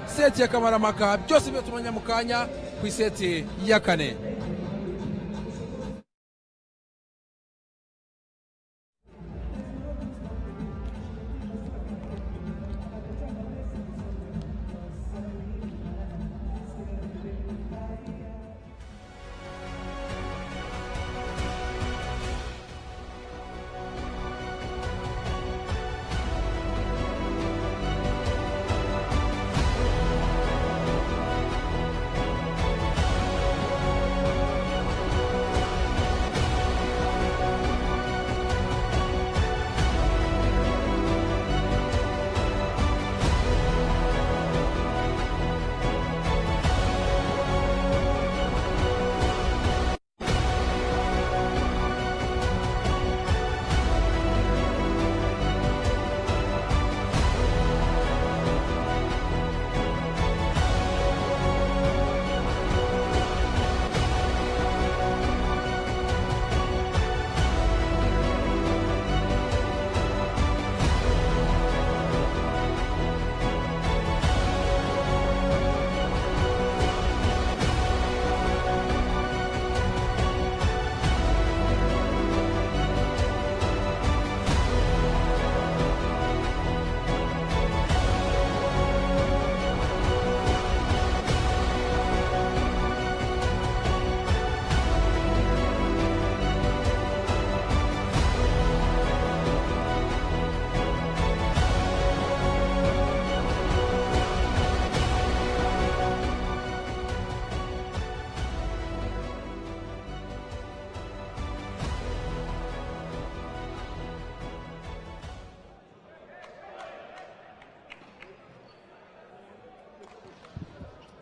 seti ya kamaramaka byose byo tumenya mu kanya ku iseti ya kane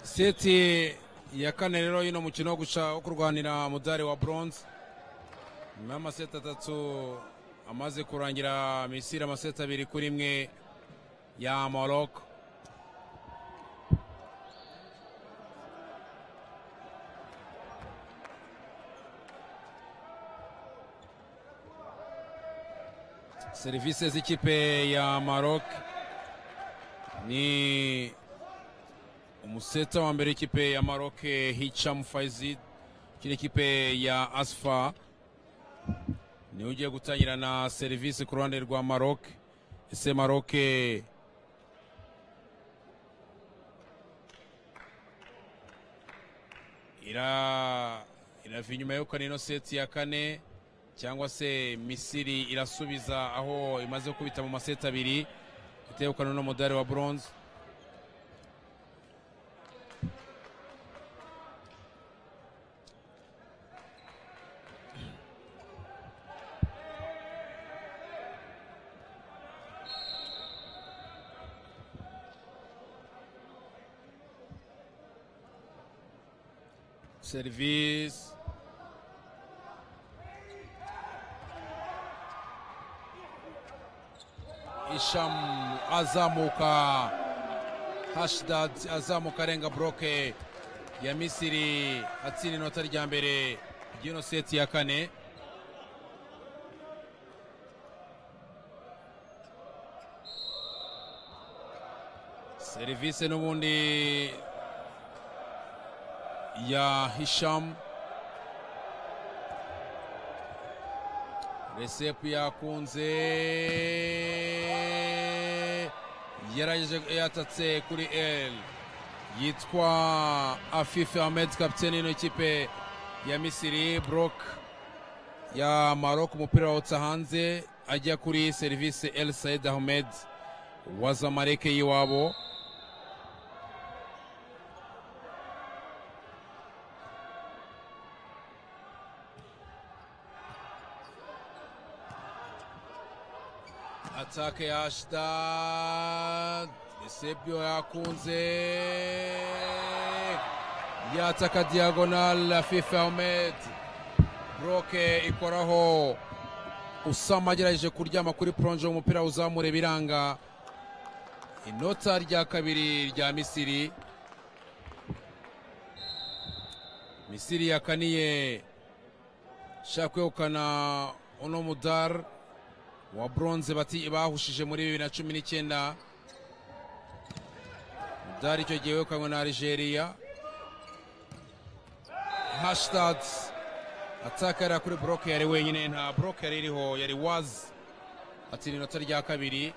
seti ya kane rero y'uno mukino wo guca wo kurwanira umudari wa bronze nyuma y'amaseti atatu amaze kurangira misiri amaseti abiri kuri imwe ya moroko serivisi z'ikipe ya marok ni umuseta wa mbere w'ikipe ya Maroc Hicham Faizi kiri ikipe ya Asfa niwe ugiye gutangira na serivisi ku ruhande rwa Maroc ese Maroc ira irava inyuma yo kane ino seti ya kane cyangwa se misiri irasubiza aho imaze kubita mu maseti abiri iteyukana n'umudari wa bronze serivisi Hisham azamuka Hashdad azamuka arenga broke ya Misiri atsinda inota rya mbere ry'ino seti ya kane serivisi n'ubundi ya Hisham resepu yakunze yarageje yatatse kuri el yitwa afife ahmed kapitene y'ino kipe ya misiri brok ya marok umupira wawutse hanze ajya kuri serivisi el said ahmed wa zamareke y'iwabo atake ya Ashdad Desebio yakunze yataka diagonal Afife Ahmed Broke ikoraho Usama agerageje kuryama kuri pronje umupira uzamure biranga inota rya kabiri rya Misiri Misiri yakaniye shaka kwegukana uno mudar wa bronze bati bahushije muri bibiri na cumi n'icyenda udari icyo gihe wekanywe na algeria hashtag ataka yari kuri broke yari wenyine nta broke yari iriho yari wazi atsinda inota rya kabiri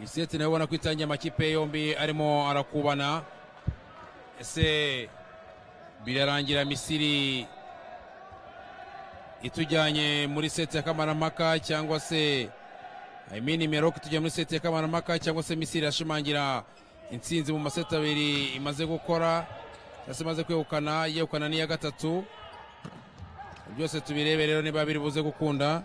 iseti nawe ubona ko itangiye amakipe yombi arimo arakubana ese birarangira misiri itujyanye muri seti ya kamaramaka cyangwa se I mean Merok itujyanye muri seti ya kamaramaka cyangwa se Misiri irashimangira intsinzi mu maseti abiri imaze gukora cyangwa se imaze kwegukana yegukana n'iya gatatu byose tubirebe rero niba biri buze gukunda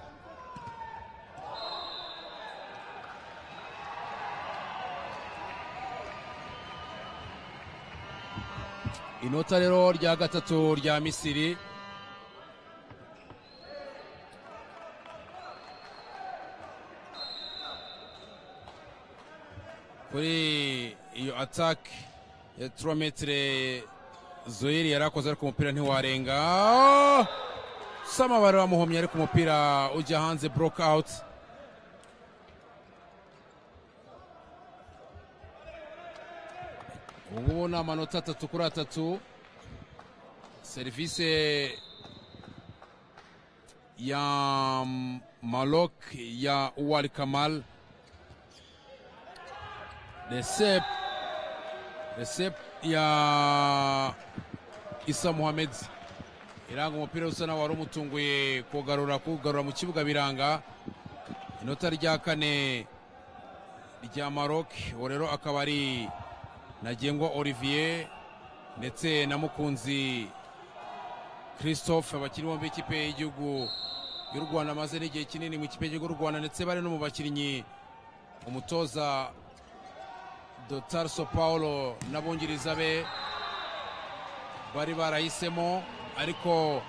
inota rero rya gatatu rya misiri kuri iyo atake ya turometire zoyiri yari akoze ariko umupira ntiwarenga samabare wamuhomye ariko umupira ujya hanze broke out ngubu ni amanota atatu kuri atatu serivisi ya malok ya uwari kamal Recep Recep ya Isa Mohamed iranga umupira usa nawe wari umutunguye kugarura kugarura mu kibuga biranga inota rya kane rya Maroc uwo rero akaba ari Ntagengwa Olivier ndetse na Mukunzi Christophe abakinnyi bombi b'ikipe y'igihugu y'u Rwanda amaze n'igihe kinini mu kipe y'igihugu y'u Rwanda ndetse bari no mu bakinnyi umutoza Dr so paulo n'abungiriza be bari barahisemo ariko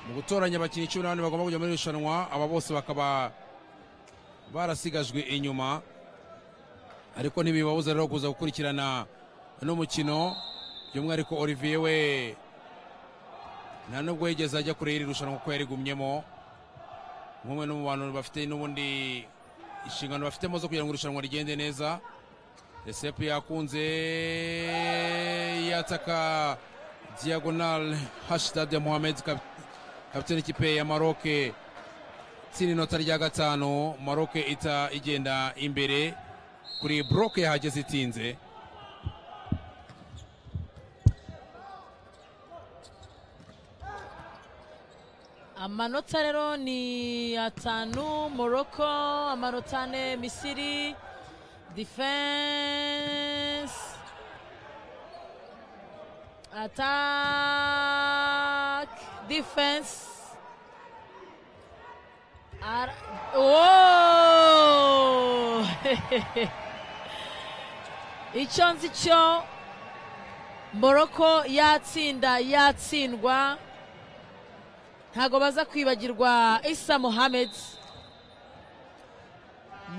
mu gutoranya abakinnyi cumi n'abane bagomba kujya muri irushanwa aba bose bakaba barasigajwe inyuma ariko ntibibabuza rero kuza gukurikirana n'umukino by'umwihariko olivier we nta nubwo yigeze ajya kure y'iri rushanwa kuko yarigumyemo nk'umwe no mu bantu bafite n'ubundi inshingano bafitemo zo kugira ngo irushanwa rigende neza resepu yakunze yataka diagonal hashtag ya mohamed kapitene kipe ya maroke tsinda inota rya gatanu maroke ita igenda imbere kuri broke yahageze itinze amanota rero ni atanu morocco amanota ane misiri defense attack defense Ar- oh! icyo nzi cyo morocco yatsinda yatsindwa ntabwo baza kwibagirwa isa muhammed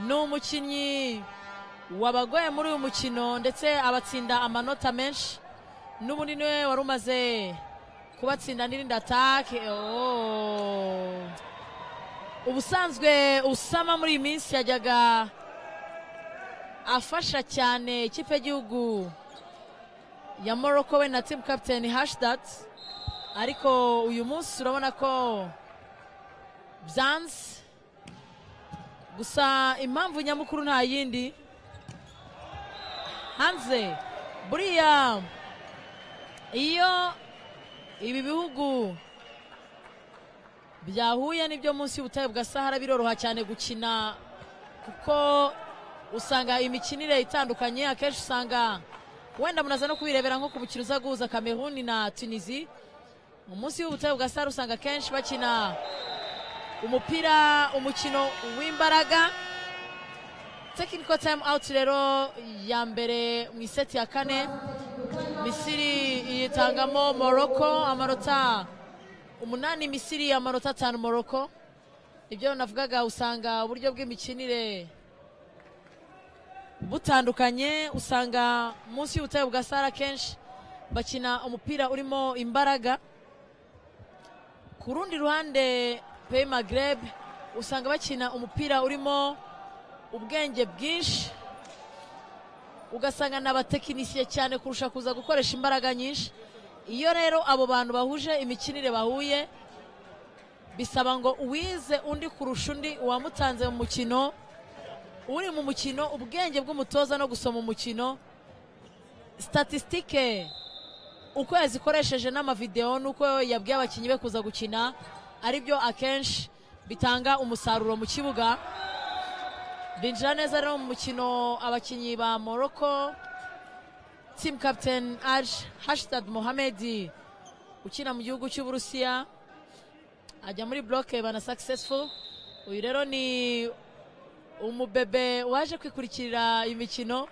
ni umukinnyi wabagoye muri uyu mukino ndetse abatsinda amanota menshi n'ubundi niwe wari umaze kubatsinda n'irindi atake oh. ubusanzwe usama muri iyi minsi yajyaga afasha cyane ikipe y'igihugu ya morocco we na team captain hashidat ariko uyu munsi urabona ko byanze gusa impamvu nyamukuru nta yindi hanze buriya iyo ibi bihugu byahuye n'ibyo munsi y'ubutayu bwa sahara biroroha cyane gukina kuko usanga imikinire itandukanye akenshi usanga wenda munaza no kubirebera nko ku mukino uza guhuza kameruni na tunisi mu munsi y'ubutayu bwa sahara usanga akenshi bakina umupira umukino w'imbaraga tekiniko tayimu awuti rero ya mbere mu iseti ya kane misiri yitangamo morocco amanota umunani misiri amanota atanu morocco ibyo navugaga usanga uburyo bw'imikinire butandukanye usanga munsi y'ubutayu bwa sara kenshi bakina umupira urimo imbaraga ku rundi ruhande pe magreb usanga bakina umupira urimo ubwenge bwinshi ugasanga ni abatekinisiye cyane kurusha kuza gukoresha imbaraga nyinshi iyo rero abo bantu bahuje imikinire bahuye bisaba ngo uwize undi kurusha undi uwamutanze mu mukino uri mu mukino ubwenge bw'umutoza no gusoma umukino statisitike uko yazikoresheje n'amavidewo n'uko yabwiye abakinnyi be kuza gukina aribyo akenshi bitanga umusaruro mu kibuga binjira neza rero mu mukino abakinnyi ba morocco team captain aje hashtag mohamed ukina mu gihugu cy'uburusiya ajya muri bloke bana successful uyu rero ni umubebe waje kwikurikirira imikino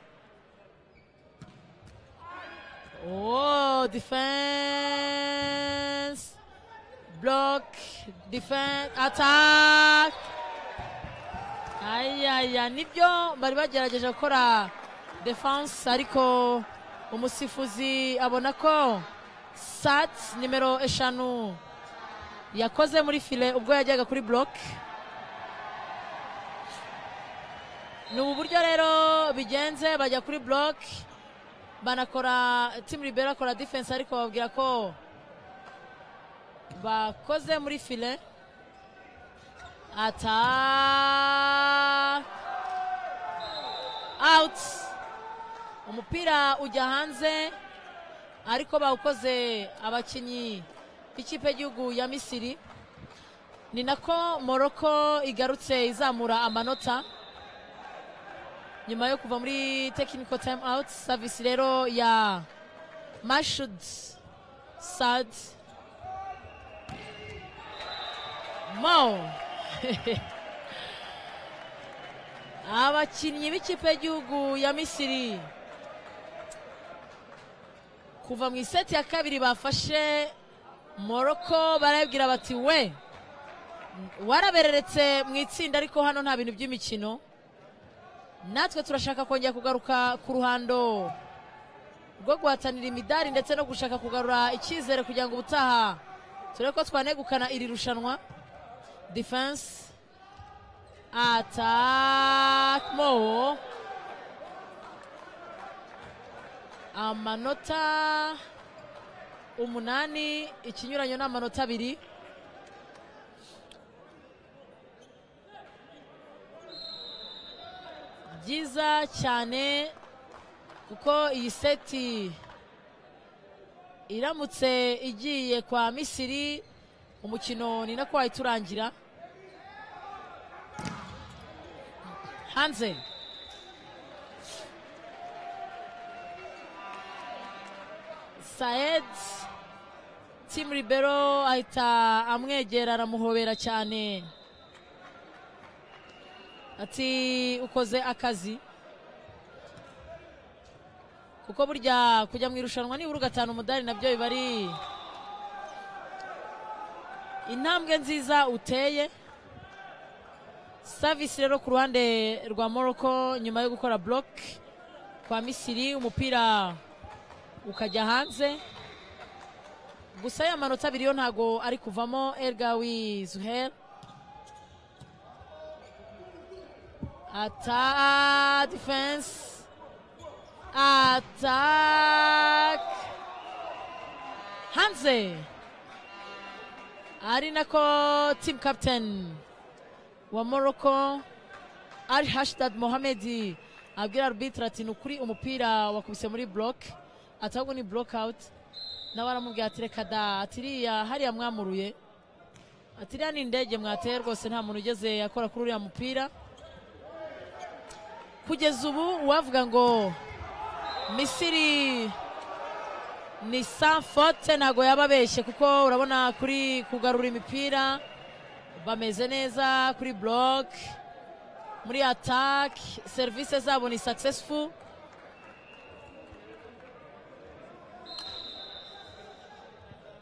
Oh, defense block defense attack ayaya nibyo bari bagerageje gukora defense ariko umusifuzi abona ko sat nimero eshanu yakoze muri file ubwo yajyaga kuri block ni ubu buryo rero bigenze bajya kuri block banakora team libera akora defense ariko bababwira ko bakoze muri file ata out umupira ujya hanze ariko bawukoze abakinnyi b'ikipe y'igihugu ya misiri ni nako morocco igarutse izamura amanota nyuma yo kuva muri tekiniko tayimu awuti savisi rero ya mashud sad mo abakinnyi b'ikipe y'igihugu ya misiri kuva mu iseti ya kabiri bafashe morocco barabwira bati we warabereretse mu itsinda ariko hano nta bintu by'imikino natwe turashaka kongera kugaruka ku ruhando rwo guhatanira imidari ndetse no gushaka kugarura icyizere kugira ngo ubutaha turebe ko twanegukana iri rushanwa defense attack mo amanota umunani ikinyuranyo ni amanota abiri byiza cyane kuko iyi seti iramutse igiye kwa misiri umukino ni nako wahita urangira hanze saed timu ribero ahita amwegera aramuhobera cyane ati ukoze akazi kuko burya kujya mu irushanwa nibura ugatahana umudari nabyo biba ari intambwe nziza uteye savisi rero ku ruhande rwa morocco nyuma yo gukora buroke kwa misiri umupira ukajya hanze gusa ya manota abiri yo ntago ari kuvamo elgawi zuhel ata defense atak hanze ari nako team captain wa morocco ari hashtag mohamed abwira arbitire ati ni ukuri umupira wakubise muri buroke atahubwo ni burokawuti nawe aramubwira ati reka da atiriya hariya mwamuruye atiriya ni indege mwateye rwose nta muntu ugeze akora kuri uriya mupira kugeza ubu uwavuga ngo misiri ni sanfote ntabwo yaba abeshye kuko urabona kuri kugarura imipira bameze neza kuri buroke muri atake serivisi zabo ni sakisesifu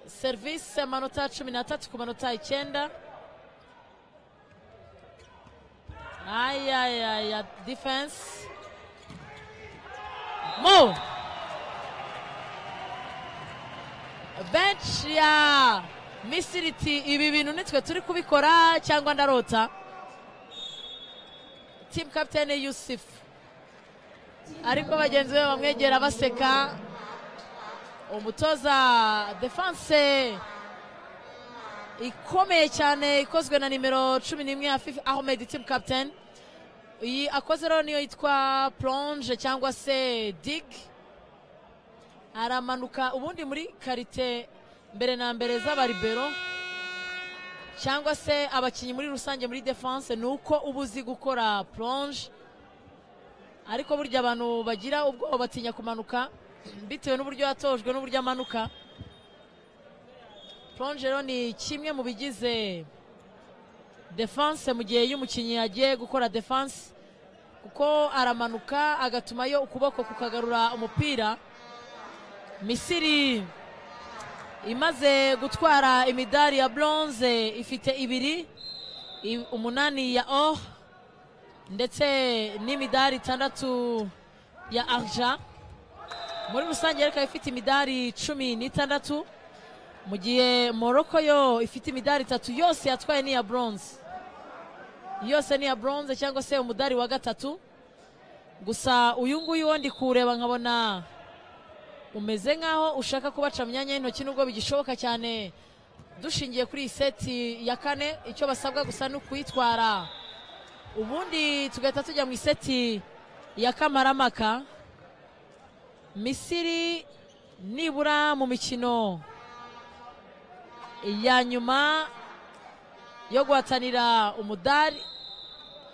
serivisi amanota cumi n'atatu ku manota icyenda ayayaya defense mo benshi ya misiriti ibi bintu nitwe turi kubikora cyangwa ndarota team captain yusuf ariko bagenzi be bamwegera baseka umutoza defanse ikomeye cyane ikozwe na nimero cumi n'imwe ya fifi ahmed team captain iyi akoze rero niyo yitwa plonge cyangwa se dig aramanuka ubundi muri karite mbere na mbere z'abaribero cyangwa se abakinnyi muri rusange muri defanse ni uko uba uzi gukora plonge ariko burya abantu bagira ubwoba batinya kumanuka bitewe n'uburyo yatojwe n'uburyo amanuka rero ni kimwe mu bigize defanse mu gihe y'umukinnyi yagiye gukora defanse kuko aramanuka agatumayo ukuboko kukagarura umupira misiri imaze gutwara imidari ya bronze ifite ibiri umunani ya o ndetse n'imidari itandatu ya arja muri rusange reka ifite imidari cumi n'itandatu mu gihe morocco yo ifite imidari itatu yose yatwaye n'iya bronze yose ni iya bronze cyangwa se umudari wa gatatu gusa uyu nguyu wo ndi kuwureba nkabona umeze nk'aho ushaka kubaca mu myanya y'intoki nubwo bigishoboka cyane dushingiye kuri iyi seti ya kane icyo basabwa gusa ni ukuyitwara ubundi tugahita tujya mu iseti ya kamaramaka misiri nibura mu mikino ya nyuma yo guhatanira umudari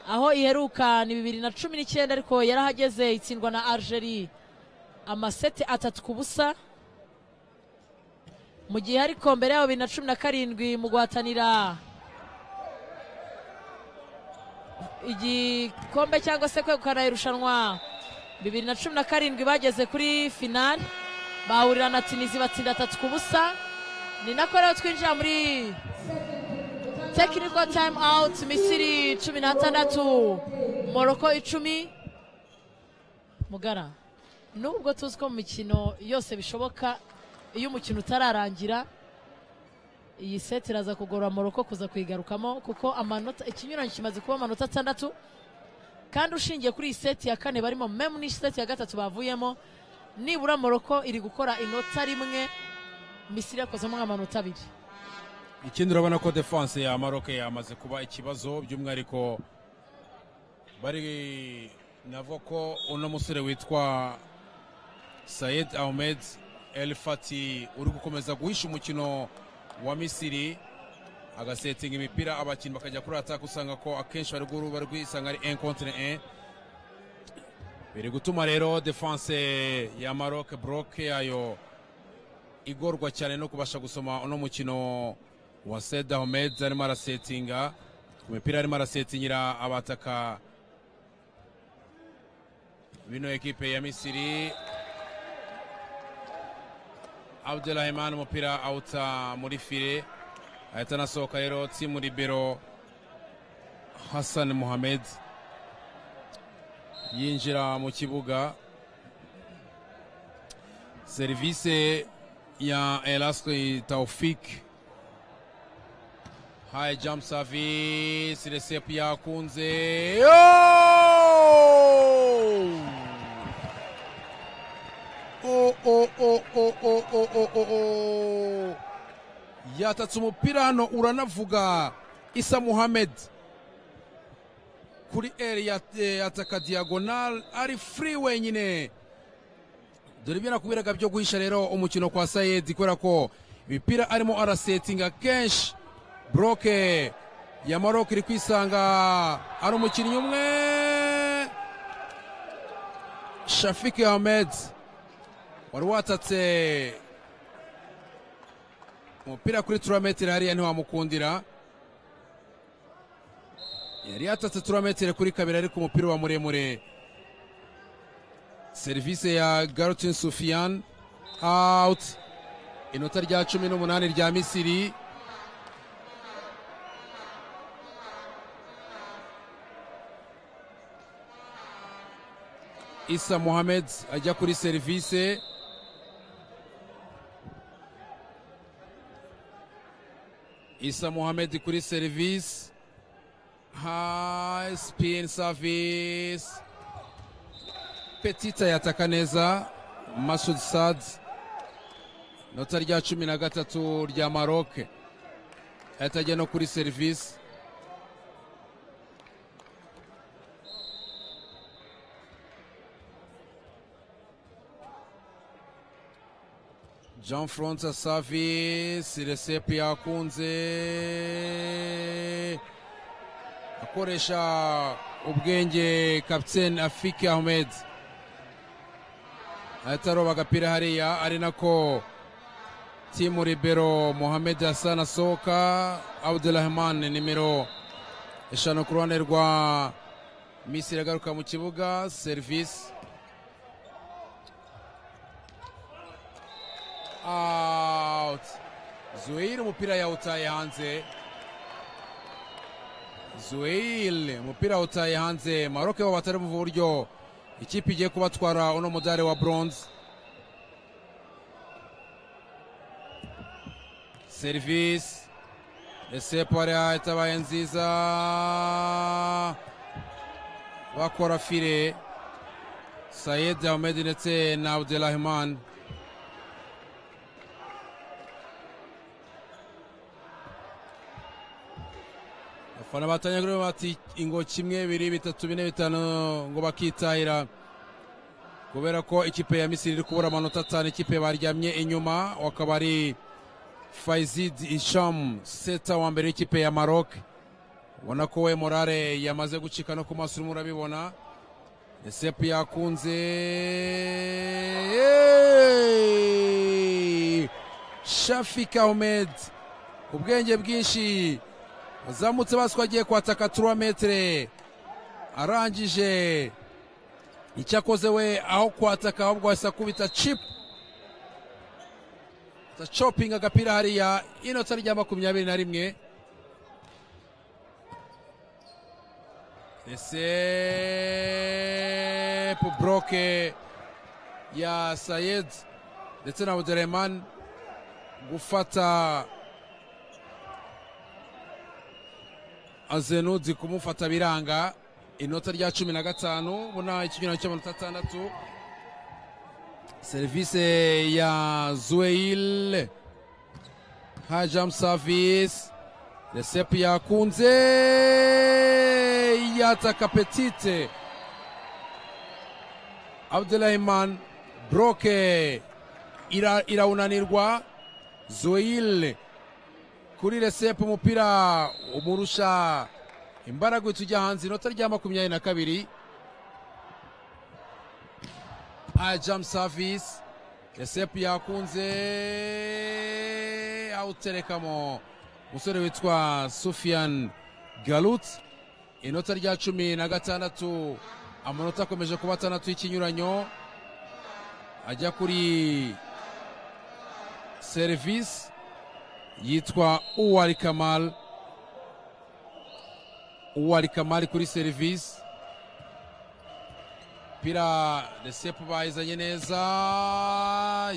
aho iheruka ni bibiri na cumi n'icyenda ariko yarahageze itsindwa na Algeria amaseti atatu ku busa mu gihe ariko mbere yabo bibiri na cumi na karindwi mu guhatanira igikombe cyangwa se kwegukana irushanwa bibiri na cumi na karindwi bageze kuri finali bahurira na tunizi batsinda atatu ku busa ni nako rero twinjira muri tekiniko tayimu awuti misiri cumi n'atandatu moroko icumi mugara nubwo tuzi ko mu mikino yose bishoboka iyo umukino utararangira iyi seti iraza kugorora moroko kuza kuyigarukamo kuko amanota ikinyuranyo kimaze kuba amanota atandatu kandi ushingiye kuri iyi seti ya kane barimo memu n'iyi seti ya gatatu bavuyemo nibura moroko iri gukora inota rimwe misiri yakozemo nk'amanota abiri ikindi urabona ko defanse ya maroc yamaze kuba ikibazo by'umwihariko bari navuga ko uno musore witwa sayed ahmed el fati uri gukomeza guhisha umukino wa misiri agasetinga imipira abakinnyi bakajya kuri ataka usanga ko akenshi bari guhura bari kwisanga ari un contre un biri gutuma rero defense ya maroc broke yayo igorwa cyane no kubasha gusoma uno mukino wa seda homed arimo arasetinga ku mipira arimo arasetingira abataka bino ekipe ya misiri abdurahimani umupira awuta muri fire ahita anasohoka rero timu libero hassan muhamed yinjira mu kibuga serivisi ya elaski taufik high jump service resepu yakunze Oh, oh, oh, oh, oh, oh, oh, oh, oh. yatatse umupira hano uranavuga isa muhamed kuri eri yataka diyagonal ari furi wenyine dore ibyo nakubwiraga byo guhisha rero umukino kwa sayedi kubera ko imipira arimo arasetinga kenshi buroke ya maroc iri kwisanga ari umukinnyi umwe shafiki hamed wari watatse umupira kuri turametero hariya ntiwamukundira yari yatatse turametero kuri kabiri ariko umupira wa muremure serivisi ya garutin sufian out inota rya cumi n'umunani rya misiri isa muhamed ajya kuri serivisi isa muhamed kuri serivisi high spin service petita yataka neza masud sad nota rya cumi na gatatu rya maroke ahita ajya no kuri serivisi jean francois service resepu yakunze akoresha ubwenge kapitene afike ahmed ahita aroba agapira hariya ari nako timu libero mohamed hassan asohoka abdurahman nimero eshanu ku ruhande rwa misiri agaruka mu kibuga serivisi out zuhir umupira yawutaye hanze zuhir umupira yawutaye hanze maroke bo batari mu buryo ikipe igiye kubatwara uno mudari wa bronze serivisi resepu hariya itabaye nziza bakora fire sayed ahmed ndetse na abdelrahman abafana batanyagura bati ingo kimwe bibiri bitatu bine bitanu ngo bakitahira kubera ko ikipe ya misiri iri kubura amanota atanu ikipe baryamye inyuma wakaba ari faizid isham seta wa mbere w'ikipe ya marok ubona ko we morale yamaze gucika no ku maso urimo urabibona esepu yakunze Yeeey! shafik ahmed ubwenge bwinshi azamutse baswa agiye kwataka turametere arangije icyo akoze we aho kwataka ahubwo ahise akubita cipu za copinga agapira hariya inota rya makumyabiri na rimwe resepu buroke ya sayed ndetse na buderemani gufata azenuzi kumufata biranga inota rya cumi na gatanu ubona ikinyurano cy'amanota atandatu serivisi ya zuweil hajam savisi resepu yakunze yataka petite abdurahimani buroke irawunanirwa zuweil kuri resepu umupira umurusha imbaraga uhita ujya hanze inota rya makumyabiri na kabiri aya jamu savisi resepu yakunze awuterekamo umusore witwa sufiyani garutse inota rya cumi na gatandatu amanota akomeje kuba atandatu y'ikinyuranyo ajya kuri serivisi yitwa uwari kamari uwari kamari kuri serivisi umupira resepu bayizanye neza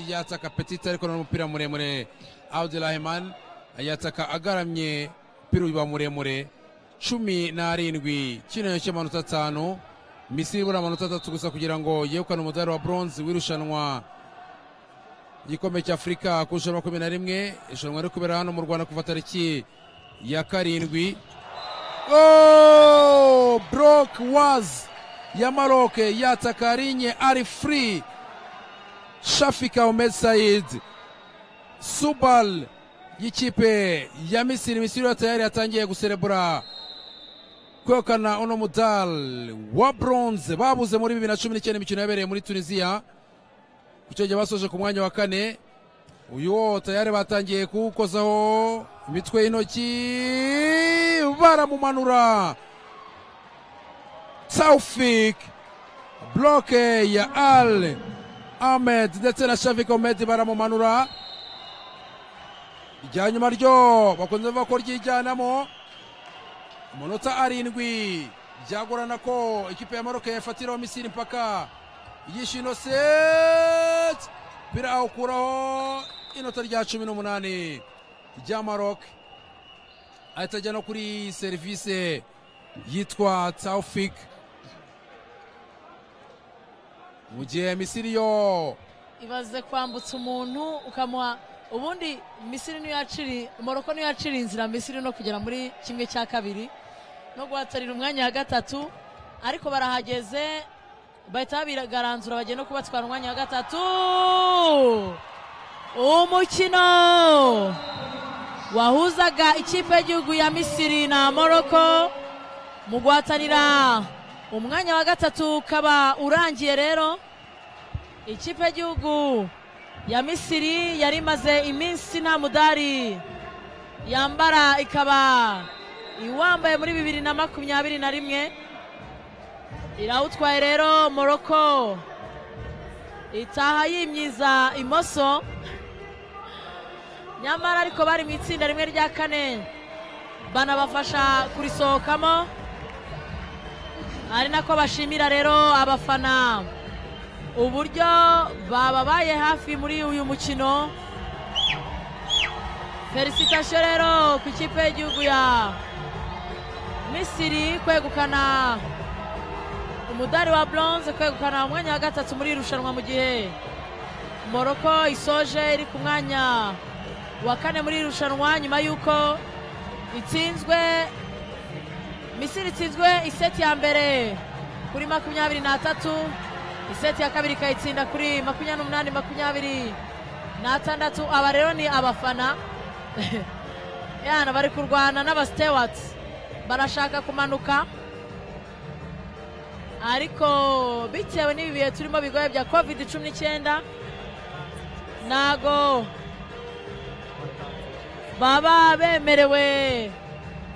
yataka petite ariko none umupira muremure abdurahimani yataka agaramye umupira uba muremure cumi n'arindwi kinyoye cy'amanota atanu misiri ibura amanota atatu gusa kugira ngo yegukane umudari wa bronze w'irushanwa igikombe cy'afurika ku ijana makumyabiri na rimwe irushanwa riri kubera hano mu rwanda kuva tariki ya karindwi Oh, Brock was ya Maroc yataka Rinye ari free Shafika Ahmed Said Subal y'ikipe ya Misiri Misiri yo tayari yatangiye guserebura kwekana uno mudal wa bronze babuze muri bibiri na cumi n'icyenda imikino yabereye muri tunisiya ku cyo basoje ku mwanya wa kane uyu wo tayari batangiye kuwukozaho imitwe y'intoki baramumanura taufik bloke ya al ahmed ndetse na shavik ahmed baramumanura irya nyuma ryo bakunze bavuga ko ryijyanamo amanota arindwi byagorana ko ikipe ya maroke yafatiraho misiri mpaka yishino seti birawukuraho inota rya cumi n'umunani rya maroke ahita ajya no kuri serivisi yitwa taufik mu gihe misiri yo ibaze kwambutsa umuntu ukamuha ubundi misiri niyo yaciri umuroko niyo yaciriye inzira misiri no kugera muri kimwe cya kabiri no guhatarira umwanya wa gatatu ariko barahageze bahita babiragaranzura bagiye no kubatwara umwanya wa gatatu umukino wahuzaga ikipe y'igihugu ya misiri na moroko mu guhatanira umwanya wa gatatu ukaba urangiye rero ikipe y'igihugu ya misiri yari imaze iminsi nta mudari yambara ikaba iwambaye muri bibiri na makumyabiri na rimwe irawutwaye rero moroko itaha yimyiza imoso nyamara ariko bari mu itsinda rimwe rya kane banabafasha kurisohokamo ari nako bashimira rero abafana uburyo bababaye hafi muri uyu mukino felicitasiyo rero ku ikipe y'igihugu ya misiri kwegukana umudari wa bronze kwegukana umwanya wa gatatu muri iri rushanwa mu gihe moroko isoje iri ku mwanya wa kane muri iri rushanwa nyuma y'uko itsinzwe misiri itsinzwe iseti ya mbere kuri makumyabiri n'atatu iseti ya kabiri ikayitsinda kuri makumyabiri n'umunani makumyabiri n'atandatu aba rero ni abafana yana bari kurwana n'abasitewati barashaka kumanuka ariko bitewe n'ibi bihe turimo bigoye bya kovidi cumi n'icyenda ntago baba bemerewe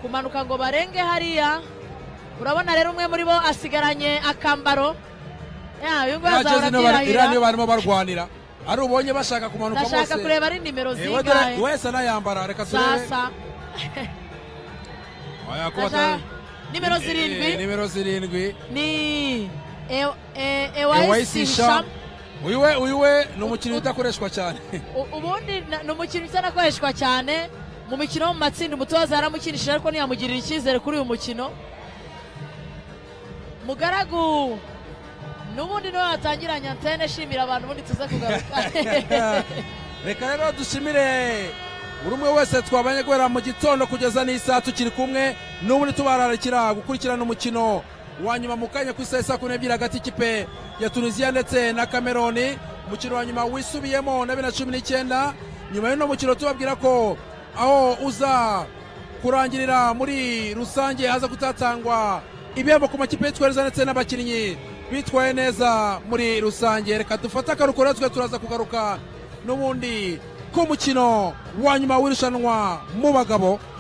kumanuka ngo barenge hariya urabona rero umwe muri bo asigaranye akambaro iriya niyo barimo barwanira ari ubonye bashaka kumanuka bose ndashaka kureba ari nimero Eh, we dore- zingahe wese anayambara reka turebe sasa Oya, ko Ndashaka- bata- nimero Eh, eh, zirindwi nimero zirindwi ni ewayisi ewayisi sham shamu uyu we uyu we ni umukino udakoreshwa cyane U- ubundi na- ni umukino utanakoreshwa cyane mu mikino yo mu matsinda umutoza yaramukinishije ariko ntiyamugirira icyizere kuri uyu mukino mugaragu n'ubundi niwe watangiranye antene shimira abantu ubundi tuze kugaruka reka rero dushimire buri umwe wese twabanye guhera mu gitondo kugeza n'isaha tukiri kumwe n'ubundi tubararikira gukurikirana umukino wa nyuma mu kanya ku isaha isa kumi n'ebyiri hagati y'ikipe ya tunisiya ndetse na kameroni umukino wa nyuma wisubiyemo na bibiri na cumi n'icyenda nyuma y'uno mukino tubabwira ko aho uza kurangirira muri rusange haza gutatangwa ibihembo ku makipe y'itworeza ndetse n'abakinnyi bitwaye neza muri rusange reka dufate akaruhuko natwe turaza kugaruka n'ubundi ku mukino wa nyuma w'irushanwa mu bagabo